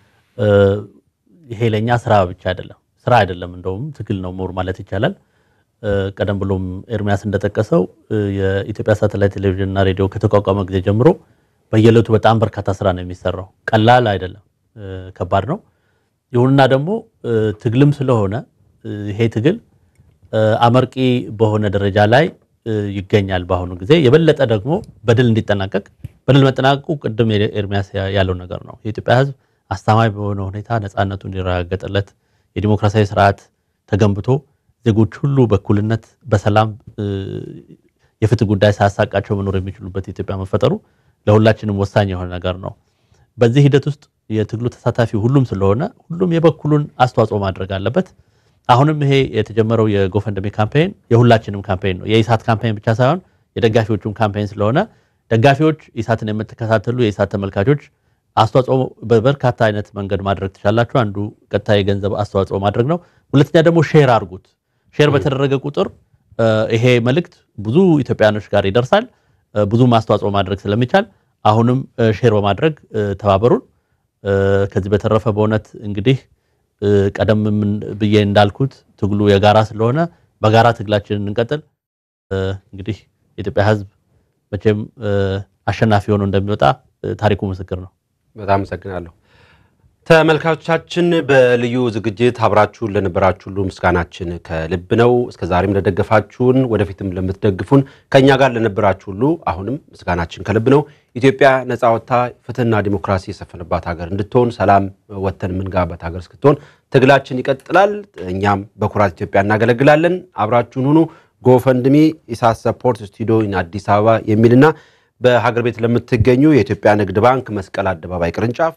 ይሄ ለእኛ ስራ ብቻ አይደለም፣ ስራ አይደለም፣ እንደውም ትግል ነው ሞር ማለት ይቻላል። ቀደም ብሎም ኤርሚያስ እንደጠቀሰው የኢትዮጵያ ሳተላይት ቴሌቪዥን እና ሬዲዮ ከተቋቋመ ጊዜ ጀምሮ በየዕለቱ በጣም በርካታ ስራ ነው የሚሰራው። ቀላል አይደለም፣ ከባድ ነው። ይሁንና ደግሞ ትግልም ስለሆነ ይሄ ትግል አመርቂ በሆነ ደረጃ ላይ ይገኛል። በአሁኑ ጊዜ የበለጠ ደግሞ በድል እንዲጠናቀቅ በድል መጠናቀቁ ቅድም ኤርሚያስ ያለው ነገር ነው። የኢትዮጵያ ሕዝብ አስተማማኝ በሆነ ሁኔታ ነፃነቱ እንዲረጋገጥለት የዲሞክራሲያዊ ስርዓት ተገንብቶ ዜጎች ሁሉ በእኩልነት በሰላም የፍትህ ጉዳይ ሳያሳቃቸው መኖር የሚችሉበት ኢትዮጵያ መፈጠሩ ለሁላችንም ወሳኝ የሆነ ነገር ነው። በዚህ ሂደት ውስጥ የትግሉ ተሳታፊ ሁሉም ስለሆነ ሁሉም የበኩሉን አስተዋጽኦ ማድረግ አለበት። አሁንም ይሄ የተጀመረው የጎፈንደሚ ካምፔይን የሁላችንም ካምፔይን ነው። የኢሳት ካምፔይን ብቻ ሳይሆን የደጋፊዎቹም ካምፔይን ስለሆነ ደጋፊዎች፣ ኢሳትን የምትከታተሉ የኢሳት ተመልካቾች አስተዋጽኦ በበርካታ አይነት መንገድ ማድረግ ትችላላችሁ። አንዱ ቀጥታ የገንዘብ አስተዋጽኦ ማድረግ ነው። ሁለተኛ ደግሞ ሼር አድርጉት። ሼር በተደረገ ቁጥር ይሄ መልእክት ብዙ ኢትዮጵያኖች ጋር ይደርሳል። ብዙ አስተዋጽኦ ማድረግ ስለሚቻል አሁንም ሼር በማድረግ ተባበሩን። ከዚህ በተረፈ በእውነት እንግዲህ ቀደም ብዬ እንዳልኩት ትግሉ የጋራ ስለሆነ በጋራ ትግላችንን እንቀጥል። እንግዲህ የኢትዮጵያ ሕዝብ መቼም አሸናፊ ሆኖ እንደሚወጣ ታሪኩ ምስክር ነው። በጣም አመሰግናለሁ። ተመልካቾቻችን በልዩ ዝግጅት አብራችሁን ለነበራችሁ ሁሉ ምስጋናችን ከልብ ነው። እስከዛሬም ለደገፋችሁን፣ ወደፊትም ለምትደግፉን ከእኛ ጋር ለነበራችሁ ሁሉ አሁንም ምስጋናችን ከልብ ነው። ኢትዮጵያ ነፃ ወጥታ ፍትህና ዲሞክራሲ የሰፈነባት ሀገር እንድትሆን ሰላም ወጥተን የምንገባበት ሀገር እስክትሆን ትግላችን ይቀጥላል። እኛም በኩራት ኢትዮጵያ እናገለግላለን። አብራችሁን ሁኑ። ጎፈንድሚ ኢሳት ሰፖርት ስቱዲዮ አዲስ አበባ የሚልና በሀገር ቤት ለምትገኙ የኢትዮጵያ ንግድ ባንክ መስቀል አደባባይ ቅርንጫፍ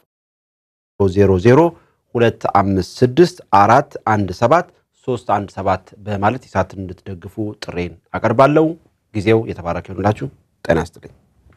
00256417 በማለት ኢሳትን እንድትደግፉ ጥሬን አቀርባለሁ። ጊዜው የተባረከ ይሁንላችሁ። ጤና ይስጥልኝ።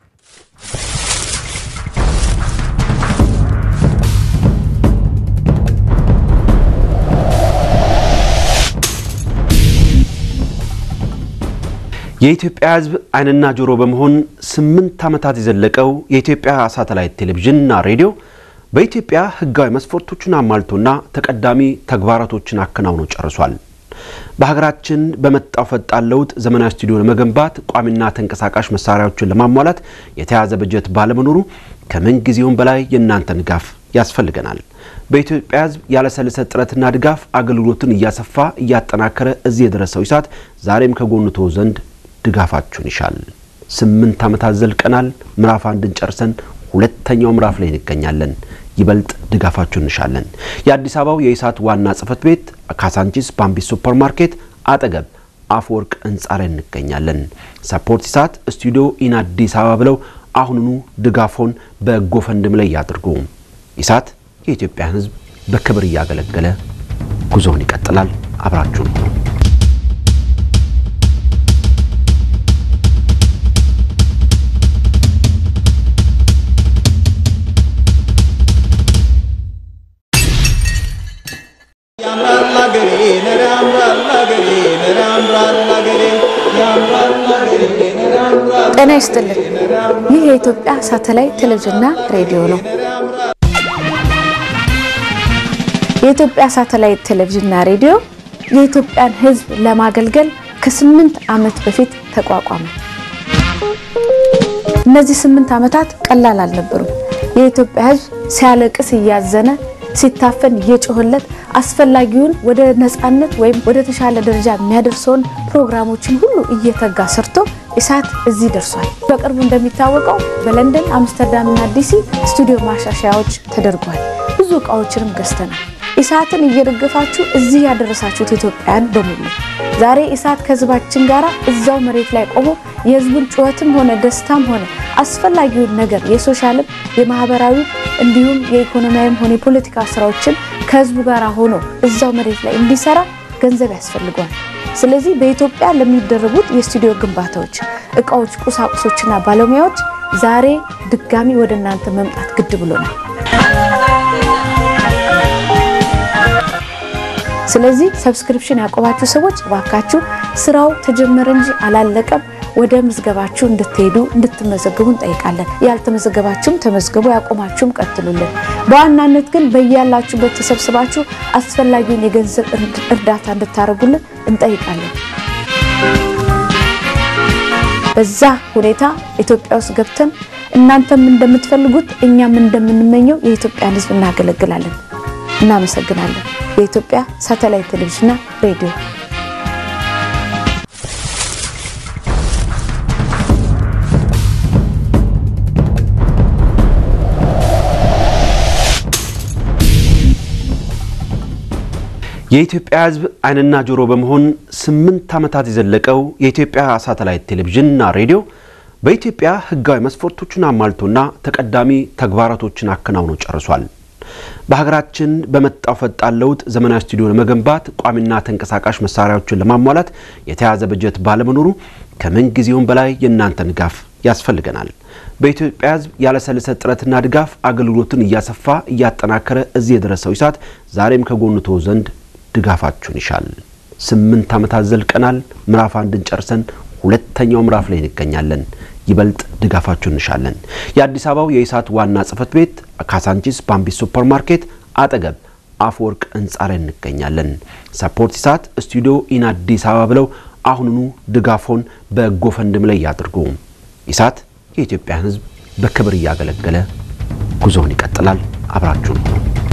የኢትዮጵያ ሕዝብ ዓይንና ጆሮ በመሆን ስምንት ዓመታት የዘለቀው የኢትዮጵያ ሳተላይት ቴሌቪዥንና ሬዲዮ በኢትዮጵያ ሕጋዊ መስፈርቶችን አሟልቶና ተቀዳሚ ተግባራቶችን አከናውኖ ጨርሷል። በሀገራችን በመጣው ፈጣን ለውጥ ዘመናዊ ስቱዲዮ ለመገንባት ቋሚና ተንቀሳቃሽ መሳሪያዎችን ለማሟላት የተያዘ በጀት ባለመኖሩ ከምን ጊዜውም በላይ የእናንተን ድጋፍ ያስፈልገናል። በኢትዮጵያ ሕዝብ ያለሰለሰ ጥረትና ድጋፍ አገልግሎትን እያሰፋ እያጠናከረ እዚህ የደረሰው ኢሳት ዛሬም ከጎኑ ተወ ዘንድ ድጋፋችሁን ይሻል። ስምንት ዓመታት ዘልቀናል። ምዕራፍ አንድን ጨርሰን ሁለተኛው ምዕራፍ ላይ እንገኛለን። ይበልጥ ድጋፋችሁን እንሻለን። የአዲስ አበባው የኢሳት ዋና ጽሕፈት ቤት ካሳንቺስ ባምቢስ ሱፐር ማርኬት አጠገብ አፈወርቅ ህንፃ ላይ እንገኛለን። ሰፖርት ኢሳት ስቱዲዮ ኢን አዲስ አበባ ብለው አሁኑኑ ድጋፎን በጎፈንድም ላይ ያድርጉ። ኢሳት የኢትዮጵያን ሕዝብ በክብር እያገለገለ ጉዞውን ይቀጥላል። አብራችሁን ሁኑ። ጤና ይስጥልን። ይህ የኢትዮጵያ ሳተላይት ቴሌቪዥንና ሬዲዮ ነው። የኢትዮጵያ ሳተላይት ቴሌቪዥንና ሬዲዮ የኢትዮጵያን ሕዝብ ለማገልገል ከስምንት ዓመት በፊት ተቋቋመ። እነዚህ ስምንት ዓመታት ቀላል አልነበሩም። የኢትዮጵያ ሕዝብ ሲያለቅስ እያዘነ ሲታፈን እየጮህለት አስፈላጊውን ወደ ነፃነት ወይም ወደ ተሻለ ደረጃ የሚያደርሰውን ፕሮግራሞችን ሁሉ እየተጋ ሰርቶ ኢሳት እዚህ ደርሷል። በቅርቡ እንደሚታወቀው በለንደን አምስተርዳምና ዲሲ ስቱዲዮ ማሻሻያዎች ተደርጓል። ብዙ እቃዎችንም ገዝተናል። ኢሳትን እየደገፋችሁ እዚህ ያደረሳችሁት ኢትዮጵያውያን በሙሉ ዛሬ ኢሳት ከህዝባችን ጋር እዛው መሬት ላይ ቆሞ የህዝቡን ጩኸትም ሆነ ደስታም ሆነ አስፈላጊውን ነገር የሶሻልም የማህበራዊ እንዲሁም የኢኮኖሚያዊም ሆነ የፖለቲካ ስራዎችን ከህዝቡ ጋር ሆኖ እዛው መሬት ላይ እንዲሰራ ገንዘብ ያስፈልገዋል። ስለዚህ በኢትዮጵያ ለሚደረጉት የስቱዲዮ ግንባታዎች፣ እቃዎች፣ ቁሳቁሶችና ባለሙያዎች ዛሬ ድጋሚ ወደ እናንተ መምጣት ግድ ብሎናል። ስለዚህ ሰብስክሪፕሽን ያቆባችሁ ሰዎች እባካችሁ ስራው ተጀመረ እንጂ አላለቀም። ወደ ምዝገባችሁ እንድትሄዱ እንድትመዘግቡ እንጠይቃለን። ያልተመዘገባችሁም ተመዝገቡ፣ ያቆማችሁም ቀጥሉልን። በዋናነት ግን በያላችሁበት ተሰብስባችሁ አስፈላጊውን የገንዘብ እርዳታ እንድታደርጉልን እንጠይቃለን። በዛ ሁኔታ ኢትዮጵያ ውስጥ ገብተን እናንተም እንደምትፈልጉት እኛም እንደምንመኘው የኢትዮጵያን ሕዝብ እናገለግላለን። እናመሰግናለን። የኢትዮጵያ ሳተላይት ቴሌቪዥንና ሬዲዮ የኢትዮጵያ ሕዝብ ዓይንና ጆሮ በመሆን ስምንት ዓመታት የዘለቀው የኢትዮጵያ ሳተላይት ቴሌቪዥንና ሬዲዮ በኢትዮጵያ ሕጋዊ መስፈርቶችን አሟልቶና ተቀዳሚ ተግባራቶችን አከናውኖ ጨርሷል። በሀገራችን በመጣው ፈጣን ለውጥ ዘመናዊ ስቱዲዮ ለመገንባት ቋሚና ተንቀሳቃሽ መሳሪያዎችን ለማሟላት የተያዘ በጀት ባለመኖሩ ከምን ጊዜውም በላይ የእናንተን ድጋፍ ያስፈልገናል። በኢትዮጵያ ሕዝብ ያለሰለሰ ጥረትና ድጋፍ አገልግሎትን እያሰፋ እያጠናከረ እዚህ የደረሰው ኢሳት ዛሬም ከጎኑ ተወ ዘንድ ድጋፋችሁን ይሻል። ስምንት ዓመታት ዘልቀናል። ምዕራፍ አንድን ጨርሰን ሁለተኛው ምዕራፍ ላይ እንገኛለን። ይበልጥ ድጋፋችሁን እንሻለን። የአዲስ አበባው የኢሳት ዋና ጽሕፈት ቤት ካሳንቺስ ባምቢስ ሱፐር ማርኬት አጠገብ አፈወርቅ ህንፃ ላይ እንገኛለን። ሰፖርት ኢሳት ስቱዲዮ ኢን አዲስ አበባ ብለው አሁኑኑ ድጋፎን በጎፈንድም ላይ ያድርጉ። ኢሳት የኢትዮጵያን ሕዝብ በክብር እያገለገለ ጉዞውን ይቀጥላል። አብራችሁን ሁኑ።